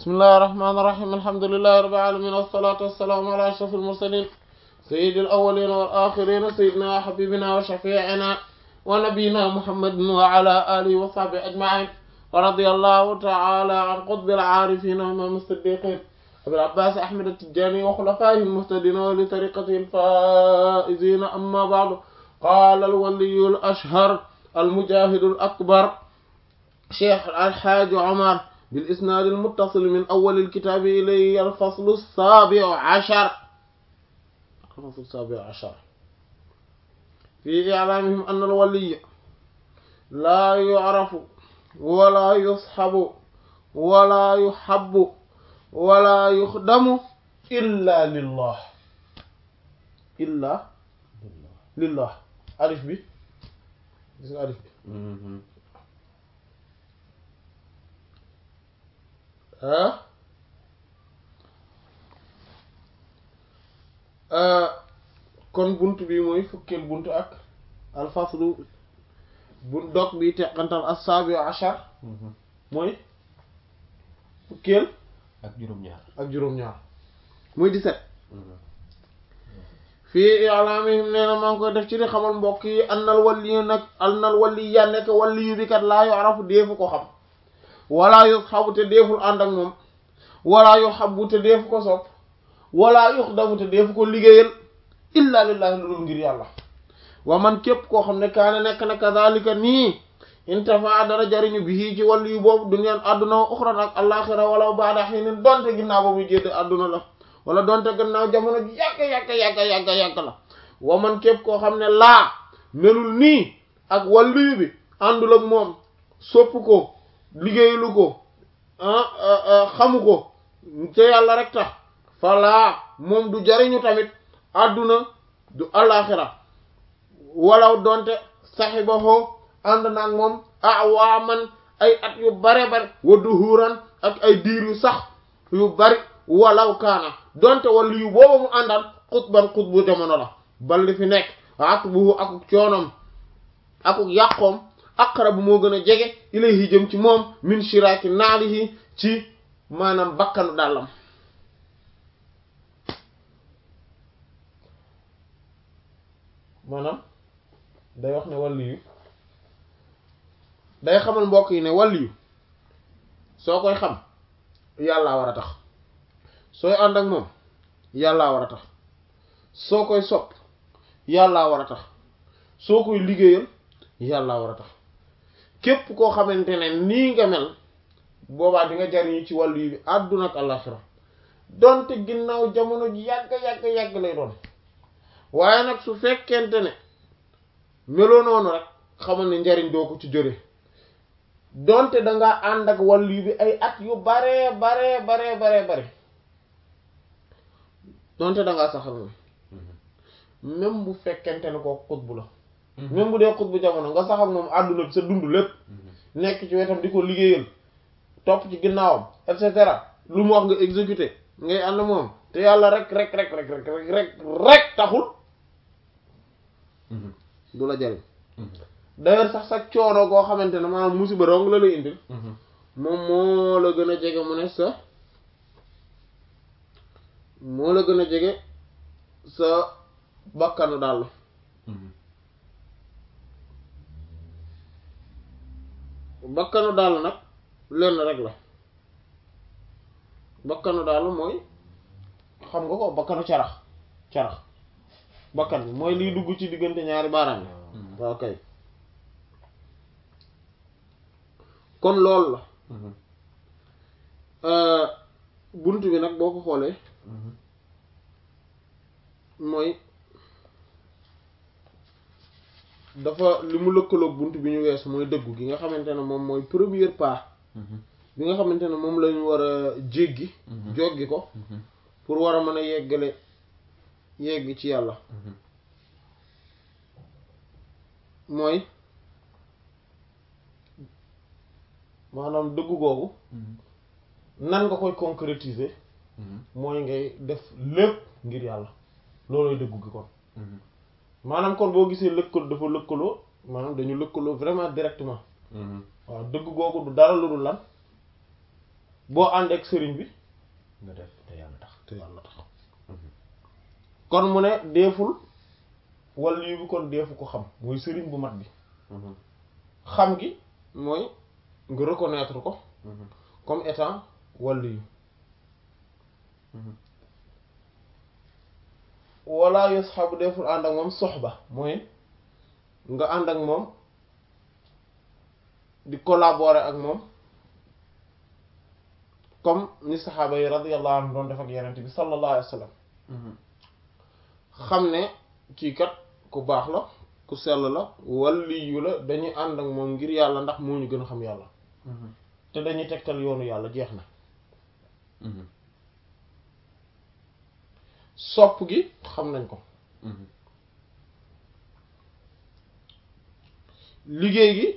bismillahir rahmanir rahim alhamdulillahi rabbil alamin wassalatu wassalamu ala ashrafil mursalin sayyidil awwalin wal akhirin sayyidina wa habibina wa shafi'ina wa nabiyyina muhammadin wa ala alihi wa sahbihi ajma'in wa radiyallahu ta'ala an qutbil arifin wa imam as-siddiqin abil abbas ahmad at-tijani wa khulafaihi al-muhtadin wa li tariqatihi al-faizin amma ba'du qala al-waliy al-ashhar المجاهد الأكبر شيخ الحاج عمر بالإسناد المتصل من أول الكتاب إليه الفصل السابع عشر الفصل السابع عشر في إعلامهم أن الولي لا يعرف ولا يصحب ولا يحب ولا يخدم إلا لله إلا لله ألف بي gis nga alif bi ah kon bunt bi mooy fukkeel bunt ak alfaslu bu dog bi teqantal as-sabi ashar mooy fukkeel ak juróom-ñaar ak juróom-ñaar muy 17 fii i'laamihim nee na maa ngi koy def ci di xamal mbokk yi annal waliyu nag annal wali ya nekk waliyu bi kat laa yu'rafu deefu ko xam wala yushabu te deeful ànd ak moom wala yuhabbu te deefu ko sopp wala yuxdamu te deefu ko liggéeyal illa lillahi lu dul ngir yàlla wa man képp koo xam ne kaane nekk na kadhalika nii intafa dara jariñu bi ci waliyu boobu duniyaan àdduna wa uxran ak alaxira wala baada xiinin donte ginnaaw boobu jédd àdduna la wala donte gannaaw jamono ji yàgg yàgg yàgg yàgg yàgg la wa man képp koo xam ne laa melul nii ak wàllu bi àndul ak moom sopp ko liggéeylu ko xamu ko te yàlla rek tax falaa moom du jariñu tamit àdduna du alaxira walaw donte saxibaxoo ànd naag moom awaaman ay at yu bare bare wa duhuran ak ay diir yu sax yu bari walaw kaana donte wala yu booba mu àndal xutban xutbu jamono la bal li fi nekk ak bu akuk coonom akuk yàqoom aqrabu moo gën a jege ilayhi jëm ci moom min shiraki naalihi ci maanaam bakkanu dàllam maanaam day wax ne wàllu yu day xamal mbokk yi ne wàllu yu soo koy xam yàllaa war a tax sooy ànd ak moom yàllaa war a tax soo koy sopp yàllaa war a tax soo koy liggéeyal yàllaa war a tax képp koo xamante ne nii nga mel boobaa di nga jariñu ci wàllu yi bi àdduna ak àllaxira donte ginnaaw jamono ji yàgg yàgg yàgg lay doon waaye nag su fekkente ne meloo noonu rek xamal ne njariñ doo ko ci jële donte danga ànd ak wàllu yi bi ay at yu bare bare bare bare bare donte dangaa saxal moom même bu fekkente ne ko xutbu la même bu dee xutbu jamono nga saxal moom àdduna bi sa dund lépp nekk ci wetam di ko liggéeyal topp ci ginnaawam et cetera lu mu wax nga exécuté ngay ànd moom te yàlla rek rek rek rek rek rek rek rek taxul du la jariñ d'ailleurs sax sa coono koo xamante ne maanaam musiba dong la lay indil moom moo la gën a jege mu ne sa moo la gën a jege sa bakkanu daal bakkanu daal nag lenn rek la bakkanu daal mooy xam nga ko bakkanu carax carax bakkan bi mooy liy dugg ci diggante ñaari baaraam yi waaw kay kon loolu la bunt bi nag boo ko xoolee mooy dafa li mu lëkkaloog bunt bi ñu weesu mooy dëggu gi nga xamante ne moom mooy premier pas bi nga xamante ne moom lañu war a jéggi joggi ko pour war a mën a yeggale yegg ci yàlla mooy maanaam dëggu googu nan nga koy concrétiser mooy ngay def lépp ngir yàlla loolooy dëggu gi kon maanaam kon boo gisee lëkkaloo dafa lëkkaloo maanaam dañu lëkkaloo vraiment directement waaw dëgg googu du dara lu dul lan boo ànd ak sëriñ bi nga def te yàlla tax te yàlla tax kon mu ne deeful waliyu bi kon deefu ko xam mooy sëriñ bu mat bi xam gi mooy nga reconnaître ko comme étant waliyu wala yushabu deful ànd ak moom soxba mooy nga ànd ak moom di collaborer ak moom comme ni saxaaba yi radiyallahu anhum doon def ak yenente bi sallallahu alayhi wa sallam xam ne kii kat ku baax la ku sell la waliyu la dañuy ànd ak moom ngir yàlla ndax moo ñu gën a xam yàlla te dañuy tegtal yoonu yàlla jeex na sopp gi xam nañ ko liggéey gi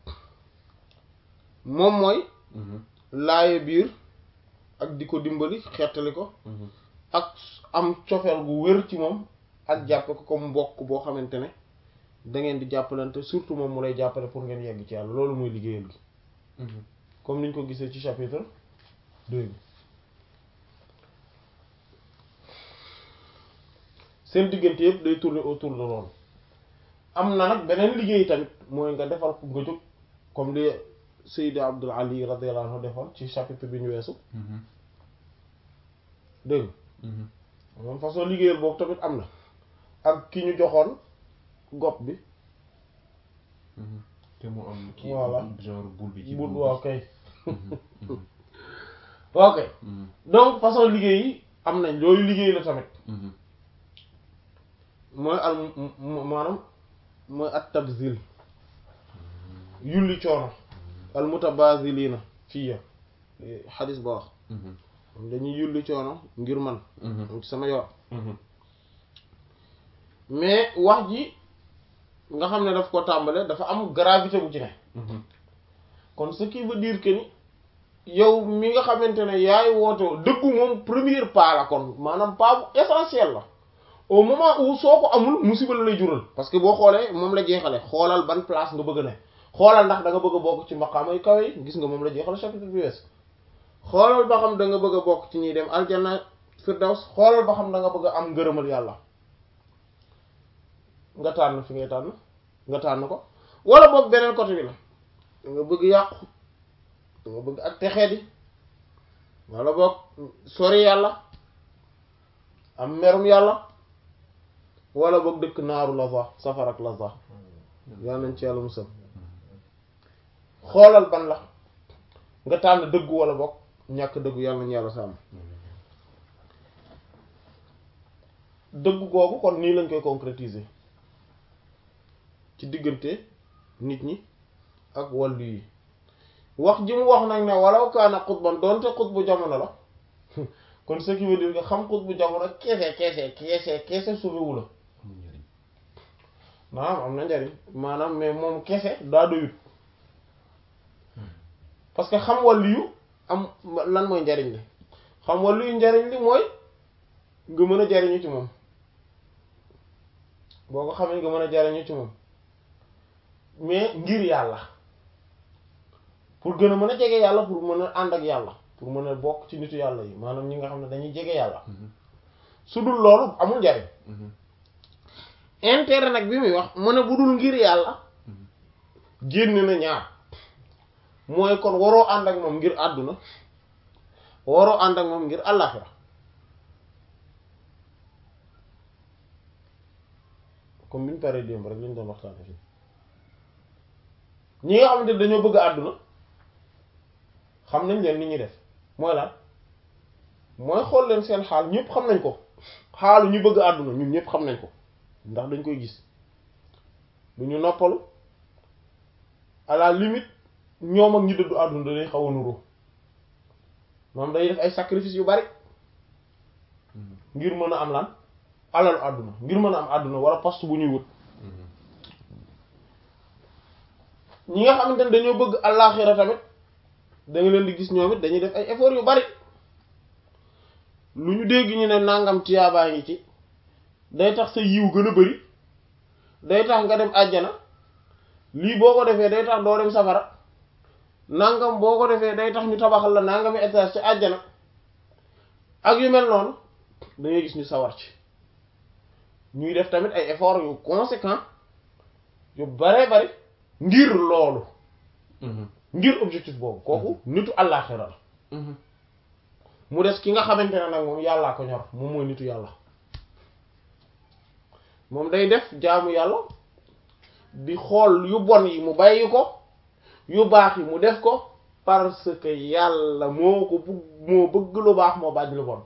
moom mooy laaye biir ak di ko dimbali xettali ko ak am cofeel gu wér ci moom ak jàppe ko comme mbokk boo xamante ne da ngeen di jàppalante surtout moom mu lay jàppale pour ngeen yegg ci yàlla loolu mooy liggéeyal gi comme niñ ko gisee ci chapitre deux bi seen diggante yëpp day tourner autour de loolu am na nag beneen liggéey tamit mooy nga defal ko nga jóg comme li Seydi Abdul Ali radiyallahu anhu defoon ci chapitre bi ñu weesu dégg moom façon liggéeyal boobu tamit am na ak ki ñu joxoon gopp bi te mu am kii Voilà. genre boule bi ci bul boule waaw kay waaw kay bi. donc façon liggéey yi am nañ loolu liggéey la tamit Mhm. mooy al m- m- maanaam mooy at tabzil yulli coono al mutabazilina fii ya xadis ba wax Mhm. dañuy yulli coono ngir man Mhm. ci sama yoon Mhm. mais wax ji nga xam ne daf ko tàmbale dafa am gravité bu ci ne Mhm. kon ce qui veut dire que ni yow mi nga xamante ne yaay woote dëggu moom premier pas la kon maanaam pas bu essentiel la au moment où soo ko amul musiba la lay jural parce que boo xoolee moom la jeexale xoolal ban place nga bëgg ne xoolal ndax da nga bëgg a bokk ci maqaama yu kawe yi gis nga moom la jeexale chapitre bi wees xoolal ba xam da nga bëgg a bokk ci ñuy dem aljanna firdaws xoolal ba xam da nga bëgg a am ngërëmal yàlla nga tànn fi ngay tànn nga tànn ko wala boog beneen côté bi la da nga bëgg yàqu da nga bëgg ak texee di wala boog sori yàlla am merum yàlla wala boog dëkk naaru laza safar ak laza yàlla nañ ci yàlla musal xoolal ban la nga tànn dëggu wala boog ñàkk dëggu yàlla nañ yàlla sàmm dëggu googu kon nii lañ koy concrétiser ci diggante nit ñi ak wàllu yi wax ji mu wax nag ne walaw kaana xutban doonte xutbu jamono la kon ce qui veut dire que xam xutbu jamono keese keese keese keese suufewu la amul njëriñ. maanaam am na njariñ maanaam mais moom kese daa doyut parce que xam wàllu yu am lan mooy njariñ li xam wàllu yu njariñ li mooy nga mën a jariñu ci moom boo ko xamee nga mën a jariñu ci moom mais ngir yàlla pour gën a mën a jege yàlla pour mën a ànd ak yàlla pour mën a bokk ci nitu yàlla yi maanaam ñi nga xam ne dañuy jege yàlla Mhm. su dul loolu amul njariñ Mhm. intérêt nag bi muy wax mu ne bu dul ngir yàlla génn na ñaar mooy kon waroo ànd ak moom ngir àdduna waroo ànd ak moom ngir àllaaxira comme bi ñu paree démb rek lañ doon waxtaane fii ñi nga xamante ne dañoo bëgg àdduna xam nañ leen ni ñuy def mooy lan mooy xool leen seen xaal ñëpp xam nañ ko xaalu ñu bëgg àdduna ñun ñëpp xam nañ ko ndax dañ koy gis du ñu noppalu à la limite ñoom ak ñi dëddu àdduna dañuy xaw a nuroo moom day def ay sacrifice yu bari Mhm. ngir mën a am lan alalu àdduna ngir mën a am àdduna wala poste bu ñuy wut Mhm. ñi nga xamante ne dañoo bëgg àllaaxira tamit da nga leen di gis ñoom it dañuy def ay effort yu bari lu ñu dégg ñu ne nangam tiyaabaa ngi ci day tax sa yiw gën a bari day tax nga dem àjjana lii boo ko defee day tax doo dem safara nangam boo ko defee day tax ñu tabaxal la nangami étage ci àjjana ak yu mel noonu da ngay gis ñu sawar ci ñuy def tamit ay efforts yu conséquent yu bare bari ngir loolu ngir objectif boobu kooku nitu àllaaxira la mu des ki nga xamante ne nag moom yàllaa ko ñor moom mooy nitu yàlla moom day def jaamu yàlla di xool yu bon yi mu bàyyi ko yu baax yi mu def ko parce que yàlla moo ko bugg moo bëgg lu baax moo bañ lu bon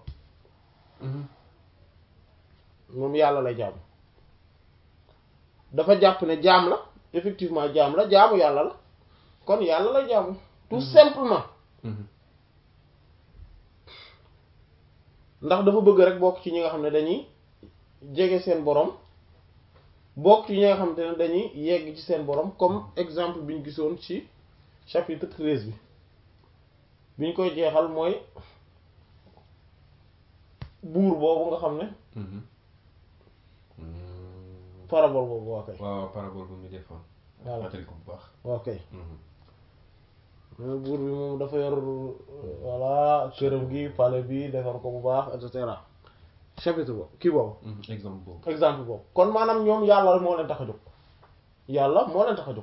moom yàlla lay jaamu dafa jàpp ne jaam la effectivement jaam la jaamu yàlla la kon yàlla lay jaamu tout simplement ndax dafa bëgg rek bokk ci ñi nga xam ne dañuy jege seen borom bokk ci ñi nga xam ne dañuy yegg ci seen borom comme exemple bi ñu gisoon ci chapitre treize bi bi ñu koy jeexal mooy buur boobu nga xam ne parabole boobu waa kay waaw parabole bu ñu defoon voilà fàttali ko bu baax waa kay mais buur bi moom dafa yor voilà këram gi palais bi defar ko bu baax et cetera chapitre boobu kii boobu exemple boobu exemple boobu kon maanaam ñoom yàlla moo leen tax a jóg yàlla moo leen tax a jóg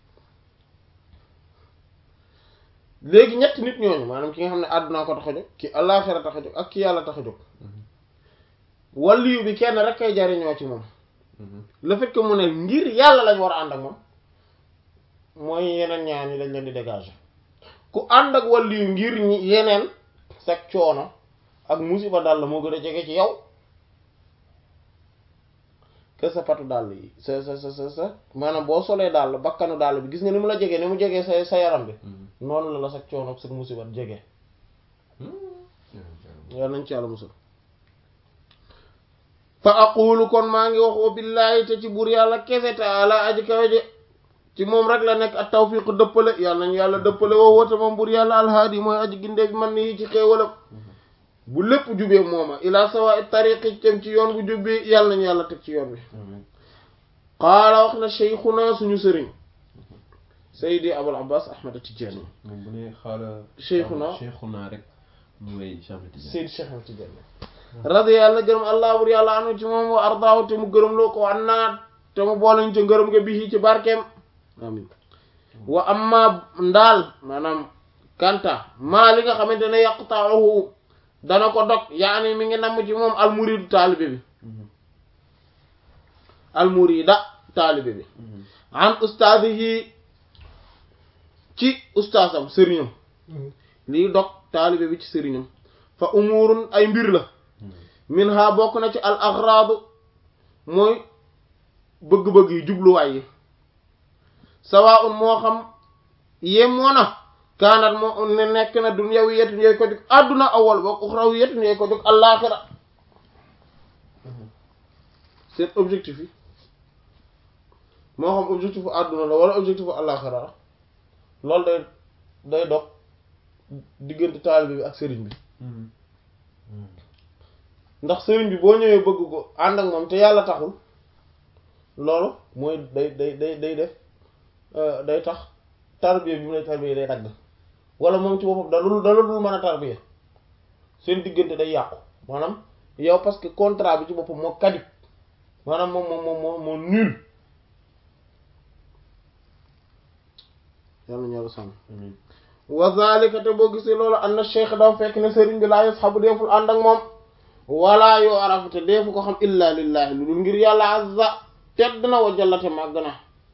léegi ñetti nit ñooñu maanaam ki nga xam ne àdduna ko tax a jóg ki àllaaxira tax a jóg ak ki yàlla tax a jóg waliyu bi kenn rek kay jariñoo ci moom le fait que mu ne ngir yàlla lañ war a ànd ak moom mooy yeneen ñaan yi dañ leen di dégager ku ànd ak waliyu ngir ñi yeneen sag coono ak musiba dal la moo gën a jege ci yow que sa patu dàll yi sa sa sa sa sa maanaam boo solee dàll bakkanu dàll bi gis nga ni mu la jegee ni mu jegee sa sa yaram bi noonu la la sag coono ak sa musiba jege yal nañ ci yàlla musul fa aqulu kon maa ngi wax wa billaahi te ci buur yàlla kese taala aji kawe je ci moom rek la nekk ak tawfiq dëppale yàlla nañu yàlla dëppale woo woote moom buur yàlla alhaadi mooy aji gindee bi man ni ci xéewalam bu lépp jubee mooma ila sawa tariqi tem ci yoon bu jubbi yàlla nañu yàlla teg ci yoon bi qaala wax na cheikhuna suñu sëriñ saydi abul abbas ahmad tijani moom bu ne xaala Cheikhuna. Cheikhuna rek mooy Cheikh Tidiane saydi cheikh ahmad tijani radi yàlla gërëm allah bur yàlla anu ci moom wa ardaahu te mu gërëm loo ko annaa te mu boolañ ca ngërëm nga bihi ci barkeem amin wa amma ndaal maanaam kanta maa li nga xamante ne yaqta'uhu dana ko dog yaani mi ngi namm ci moom almuridu taalibe bi almurida taalibe bi an ustaadihi ci ustaasam sëriñam lii dog taalibe bi ci sëriñam fa umurun ay mbir la min ha bokk na ci al agradu mooy bëgg-bëgg yi jubluwaay yi sawaa'un moo xam yemoo na kaanat moo ne nekk na dunyawiyatun yooyu ko jóg àdduna awal boog uxrawiyatun yooyu ko jóg allaaxira seen objectif yi moo xam objectif bu àdduna la wala objectif bu allaaxira la loolu day day dog diggante taalibe bi ak sëriñ bi ndax sëriñ bi boo ñëwee bëgg ko ànd ak moom te yàlla taxul loolu mooy day day day day def day tax tarbiya bi mu lay tarbiya day dagg wala moom ci boppam dalul dalul mën a tarbiya seen diggante day yàqu maanaam yow parce que contrat bi ci boppam moo kadib maanaam moom moom moom moo moo nul yàlla ñoo la sàmm wa zalika te boo gisee loolu am na cheikh dafa fekk ne sëriñ bi laa yasxabu deeful ànd ak moom wala yoo arafu te deefu ko xam illa lillahi lu dul ngir yàlla azza tedd na wa jallate màgg na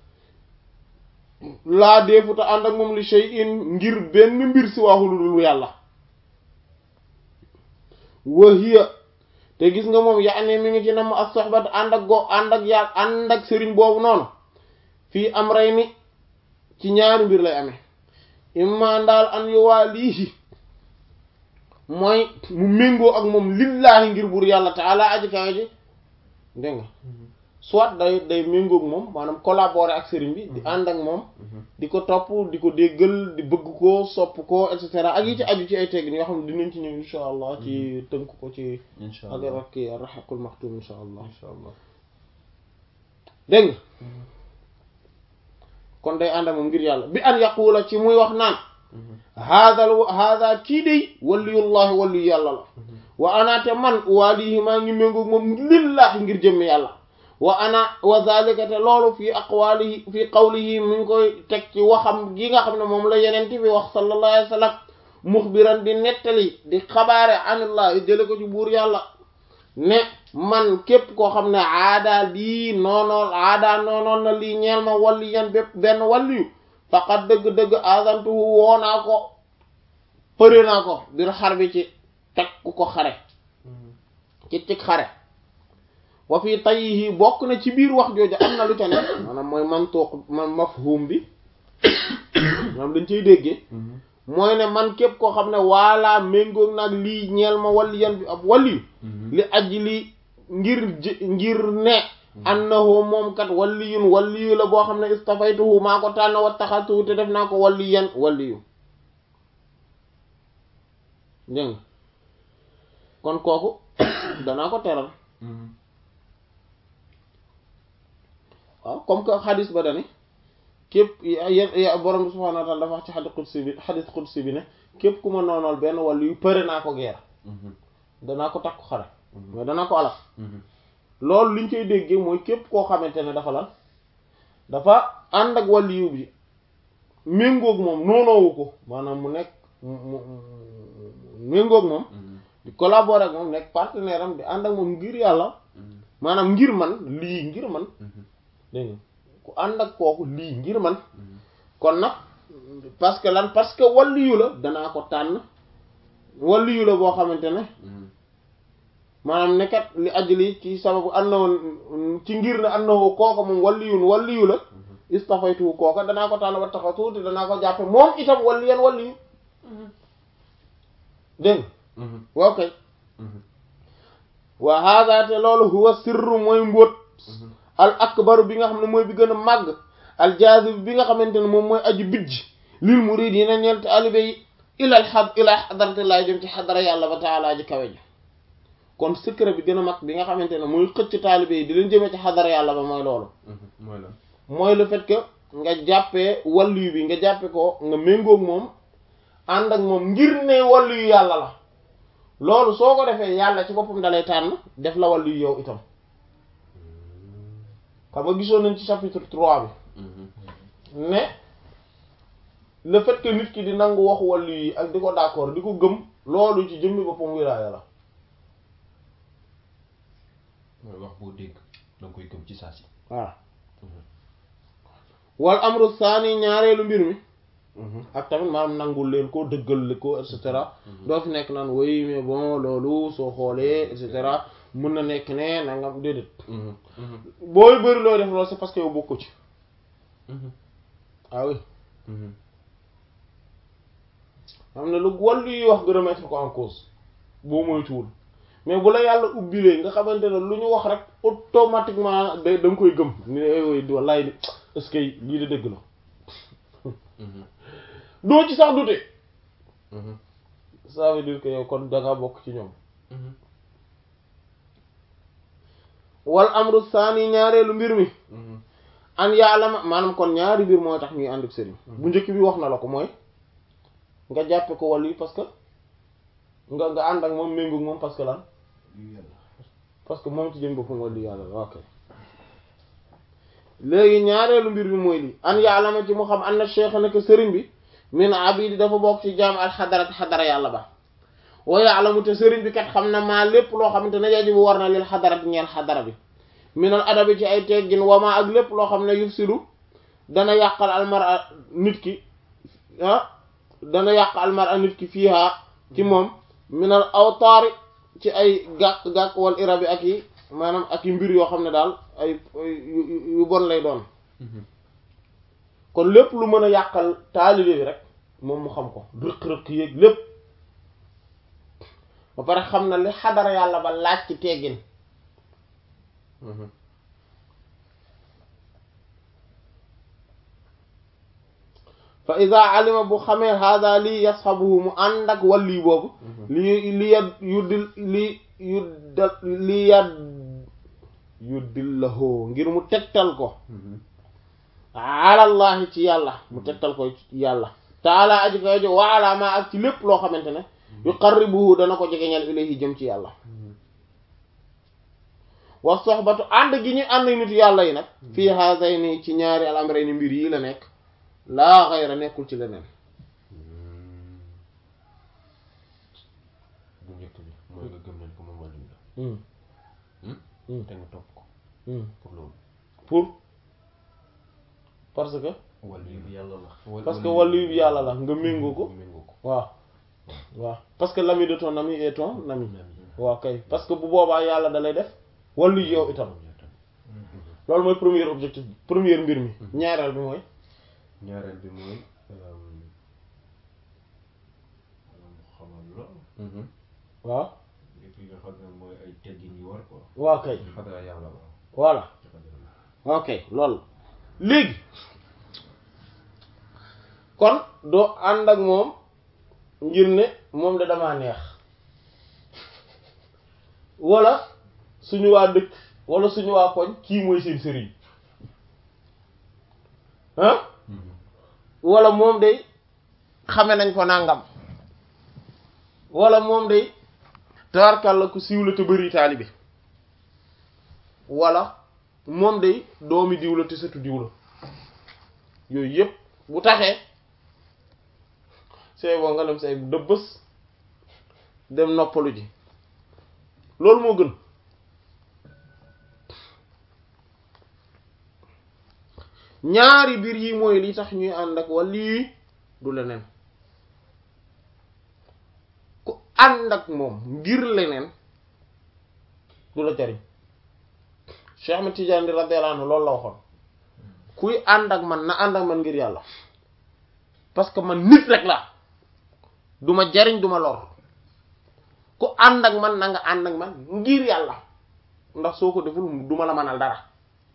laa deefu te ànd ak moom li shay'in ngir benn mbir si waxu lu dul yàlla wa hiya te gis nga moom yaani mi ngi ci nam ak soxbat ànd ak go ànd ak yaa ànd ak sëriñ boobu noonu fii am rey ni ci ñaari mbir lay amee imma ndaal an yu waa lii mooy mu méngoo ak moom lillaahi ngir buur yàlla taala aji kawe ji dégg nga soit day day méngoo ak moom maanaam collaborer ak sëriñ bi di ànd ak moom di ko topp di ko déggal di bëgg ko sopp ko et cetera ak yi ci aju ci ay teggin yoo xam ne dinañ ci ñëw insha allah ci tënk ko ci incha ak allah rakki arrahaqul maxtum insha allah incha allah dégg nga kon day ànd ak moom ngir yàlla bi an yaqula ci muy wax naan haada haada kii day waliyullahi waliyu yàlla la wa ana te man waalihi maa ngi méngoog moom lillahi ngir jëmm yàlla wa ana wa zalika te loolu fii aqwaalihi fii qawlihi mi ngi koy teg ci waxam gi nga xam ne moom la yeneen bi wax sallallahu alayhi wa sallam muxbiran di nettali di xabaare anillah jële ko ci buur yàlla ne man képp koo xam ne aada lii noonool aada noonool na lii ñeel ma walli yan bépp benn walliyu faqat dëgg-dëgg azantuhu woo naa ko përe naa ko bir xar bi ci teg ku ko xare ci cig xare wa fii tayyihi bokk na ci biir wax jooju am na lu ca ne maanaam mooy mantuq man mafhum bi maanaam dañ cay déggee mooy ne man képp koo xam ne waalaa méngoog nag lii ñeel ma walli yan bi ab walliyu li aji li ngir ngir ne annahu moom kat walliyun walliyu la boo xam ne istafaytuhu maa ko tànn wa taxatuhu te def naa ko walliyan walliyu dégg kon kooku danaa ko teral waaw comme que xadis ba dane képp ya borom bi subhanahu wa ta'ala dafa wax ci xadis qudsi bi xadis qudsi bi ne képp ku ma noonool benn walliyu përe naa ko geer danaa ko takku xare mais danaa ko alal loolu liñ koy déggee mooy képp koo xamante ne dafa lan dafa ànd ak waliyu bi méngoog moom noonoowu ko maanaam mu nekk mu méngoog moom di collaborer ak moom nekk partenaire am di ànd ak moom ngir yàlla maanaam ngir man lii ngir man dégg nga ku ànd ak kooku lii ngir man kon nag parce que lan parce que waliyu la danaa ko tànn waliyu la boo xamante ne maanaam nekkat li ajli ci sababu annahu ci ngir ne annahu kooka moom waliyun waliyu la istafaytu kooka danaa ko tànn ba taxa tuuti danaa ko jàppe moom itam waliyan waliyu dégg waaw kay wa hada te loolu huwa sirru mooy mbóot al akbaru bi nga xam ne mooy bi gën a màgg al jazib bi nga xamante ne moom mooy aju bijj lil muridina ñeel taalibe yi ilal xad ila xadaratillahi jëm ci xadara yàlla ba taalaa ji kawe ji kon secret bi gën a mag bi nga xamante ne muy xëcc taalibe yi di leen jëmee ci xadara yàlla ba mooy loolu mooy lan mooy le fait que nga jàppee walliyu bi nga jàppe ko nga méngoog moom ànd ak moom ngir ne walliyu yàlla la loolu soo ko defee yàlla ci boppam dalay tànn def la walliyu yow itam xam nga gisoon nañ ci chapitre 3 bi ne le fait que nit ki di nangu waxu walliyu yi ak di ko d'accord di ko gëm loolu ci jëmmi boppam wilaaya la mooy wax boo dégg danga koy gëm ci saa si voilà wal amru saani ñaareelu mbir mi ak tamit maanaam nangul leen ko dëggal ko et cetera doo fi nekk naan oui mais bon loolu soo xoolee et cetera mën na nekk ne nangam déedéet booy bëri looy def loolu c'est parce que yow bokku ci ah oui xam ne lu wàllu yi wax nga remettre ko en cause boo moytuwul mais bu la yàlla ubbilee nga xamante ne lu ñu wax rek automatiquement da da nga koy gëm ni ne wallaay ni est-ce que lii de dëgg la doo ci sax dute ça veut dire que yow kon da nga bokk ci ñoom wal amru saani ñaareelu mbir mi an yaalama maanaam kon ñaari mbir mooy tax ñuy ànd ak sëriñ bu njëkk bi wax na la ko mooy nga jàppe ko wàll yi parce que nga nga ànd ak moom méngoog moom parce que lan parce que moom ci jëm boppam wàllu yàlla la ok léegi ñaareelu mbir bi mooy lii an yaalama ci mu xam an na cheikh nekk sëriñ bi min abidi dafa bokk ci jaam al xadarat xadara yàlla ba wa yaalamu te sëriñ bi kat xam na maa lépp loo xamante ne yajibu war na lil xadarat ñeel xadara bi minal adabi ci ay teggin wama ak lépp loo xam ne yufsidu dana yàqal almara nit ki ah dana yàq almara nit ki fiiha ci moom minal awtaari ci ay gàkk-gàkk wal irabi ak yi maanaam ak yi mbir yoo xam ne daal ay yu bon lay doon kon lépp lu mën a yàqal taalibe bi rek moom mu xam ko rëq-rëq yéeg lépp ba pare xam na li xadara yàlla ba laaj ci teggin fa ida alima bu xamee hada lii yasxabuhu mu ànd ak walli boobu li li yad yuddil li yudda li yad yuddillahoo ngir mu tegtal ko alallahi ci yàlla mu tegtal ko yàlla taala aji kaw jo waala ma ak ci lépp loo xamante ne yuqarribuhu dana ko jegeñal ilayhi jëm ci yàlla wa soxbatu ànd gi ñu ànd nit yàlla yi nag fii haazayni ci ñaari al amrayni mbir yi la nekk laa xayra nekkul ci leneen bu njëkk bi mooy nga gëm nañ ko moom wàllu la te nga topp ko pour loolu pour parce que wàllu bi yàlla la parce que wàllu bi yàlla la nga méngoo ko méngoo ko waaw waaw parce que l'ami de ton ami est ton ami waaw kay parce que bu boobaa yàlla da lay def wàllu yow itam loolu mooy premier objectif bi premier mbir mi ñaareel bi mooy ñaareel bi mooy xamal la waaw lépp li nga xam ne mooy ay teggin yu war quoi waaw kay xadara yàlla la voilà ci xadara ok loolu léegi kon doo ànd ak moom ngir ne moom de damaa neex wala suñu waa dëkk wala suñu waa koñ kii mooy seen sëriñ ah wala moom day xame nañ ko nangam wala moom day tawarkàlla ku siiw la te bëri taalibe wala moom day doomi diw la te sëtu diw la yooyu yëpp bu taxee c'est bon nga dem say dëbbës dem noppalu ji loolu moo gën ñaari biir yi mooy li tax ñuy ànd ak wala lii du leneen ku ànd ak moom ngir leneen du la jariñ Cheikh Ahmed Tidiane radiyallahu anhu loolu la waxoon kuy ànd ak man na ànd ak man ngir yàlla parce que man nit rek la du ma jariñ du ma lor ku ànd ak man na nga ànd ak man ngir yàlla ndax soo ko deful du ma la mënal dara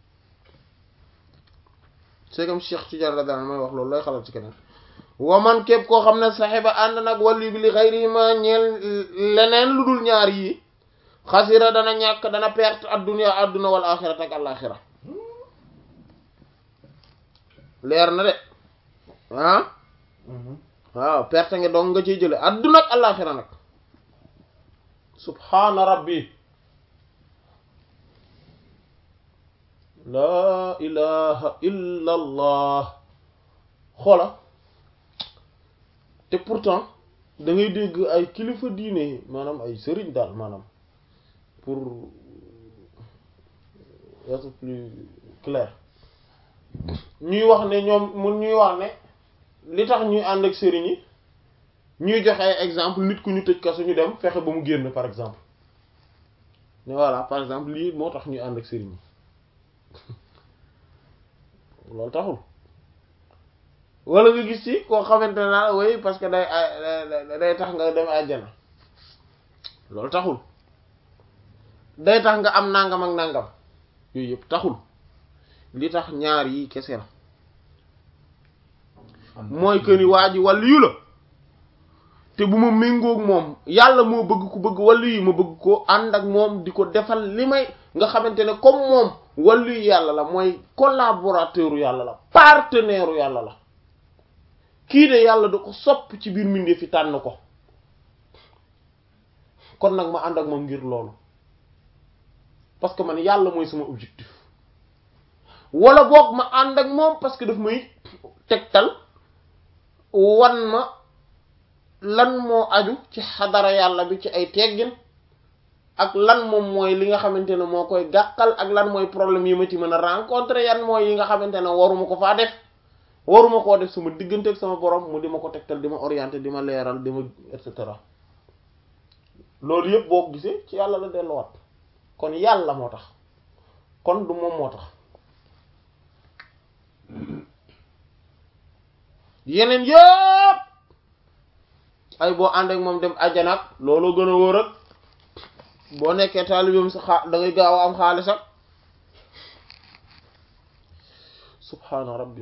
c'est comme Cheikh Tidiane radiyallahu anhu may wax loolu looy xalaat ci keneen wa man képp koo xam ne saxiba ànd nag wàllu bi li xayrihima ñeel leneen lu dul ñaar yi xasira dana ñàkk dana perte adduna adduna wal axirat ak alaxira leer na de ah waaw perte nga dong nga ciy jële adduna ak alaxira nag subhaana rabbi laa ilaha illa allah xoola te pourtant da ngay dégg ay kilifa diine maanaam ay sëriñ daal maanaam pour être plus clair ñuy wax ne ñoom mun ñuy wax ne li tax ñuy ànd ak sëriñ yi ñuy joxe ay exemple nit ku ñu tëj kaso ñu dem fexe ba mu génn par exemple ne voilà par exemple lii moo tax ñuy ànd ak sëriñ yi loolu taxul wala nga gis ci koo xamante ne naa way parce que day day tax nga dem àjjana loolu taxul day tax nga am nangam ak nangam yooyu yëpp taxul li tax ñaar yi kese la mooy que ni waa ji wàllu yu la te bu ma méngoog moom yàlla moo bëgg ku bëgg wàllu yi ma bëgg ko ànd ak moom di ko defal li may nga xamante ne comme moom wàllu yu yàlla la mooy collaborateur yàlla la partenaire yàlla la kii de yàlla da ko sopp ci biir mbindeef fi tànn ko kon nag ma ànd ak moom ngir loolu parce que man yàlla mooy sama objectif wala boog ma ànd ak moom parce que daf may tegtal wan ma lan moo aju ci xadara yàlla bi ci ay teggin ak lan moom mooy li nga xamante ne moo koy gàkkal ak lan mooy problème yi ma ci mën a rencontrer yan mooy yi nga xamante ne waruma ko faa def waruma koo def sama diggante ak sama borom mu di ma ko tegtal di ma orienter di ma leeral di ma et cetera loolu yëpp boo ko gisee ci yàlla la delluwaat kon yàlla moo tax kon du moom moo tax yeneen yëpp ay boo ànd ak moom dem àjjanaak looloo gën a wóor ak boo nekkee taalibeem sa xaa da ngay gaaw a am xaalis ak subhaana rabbi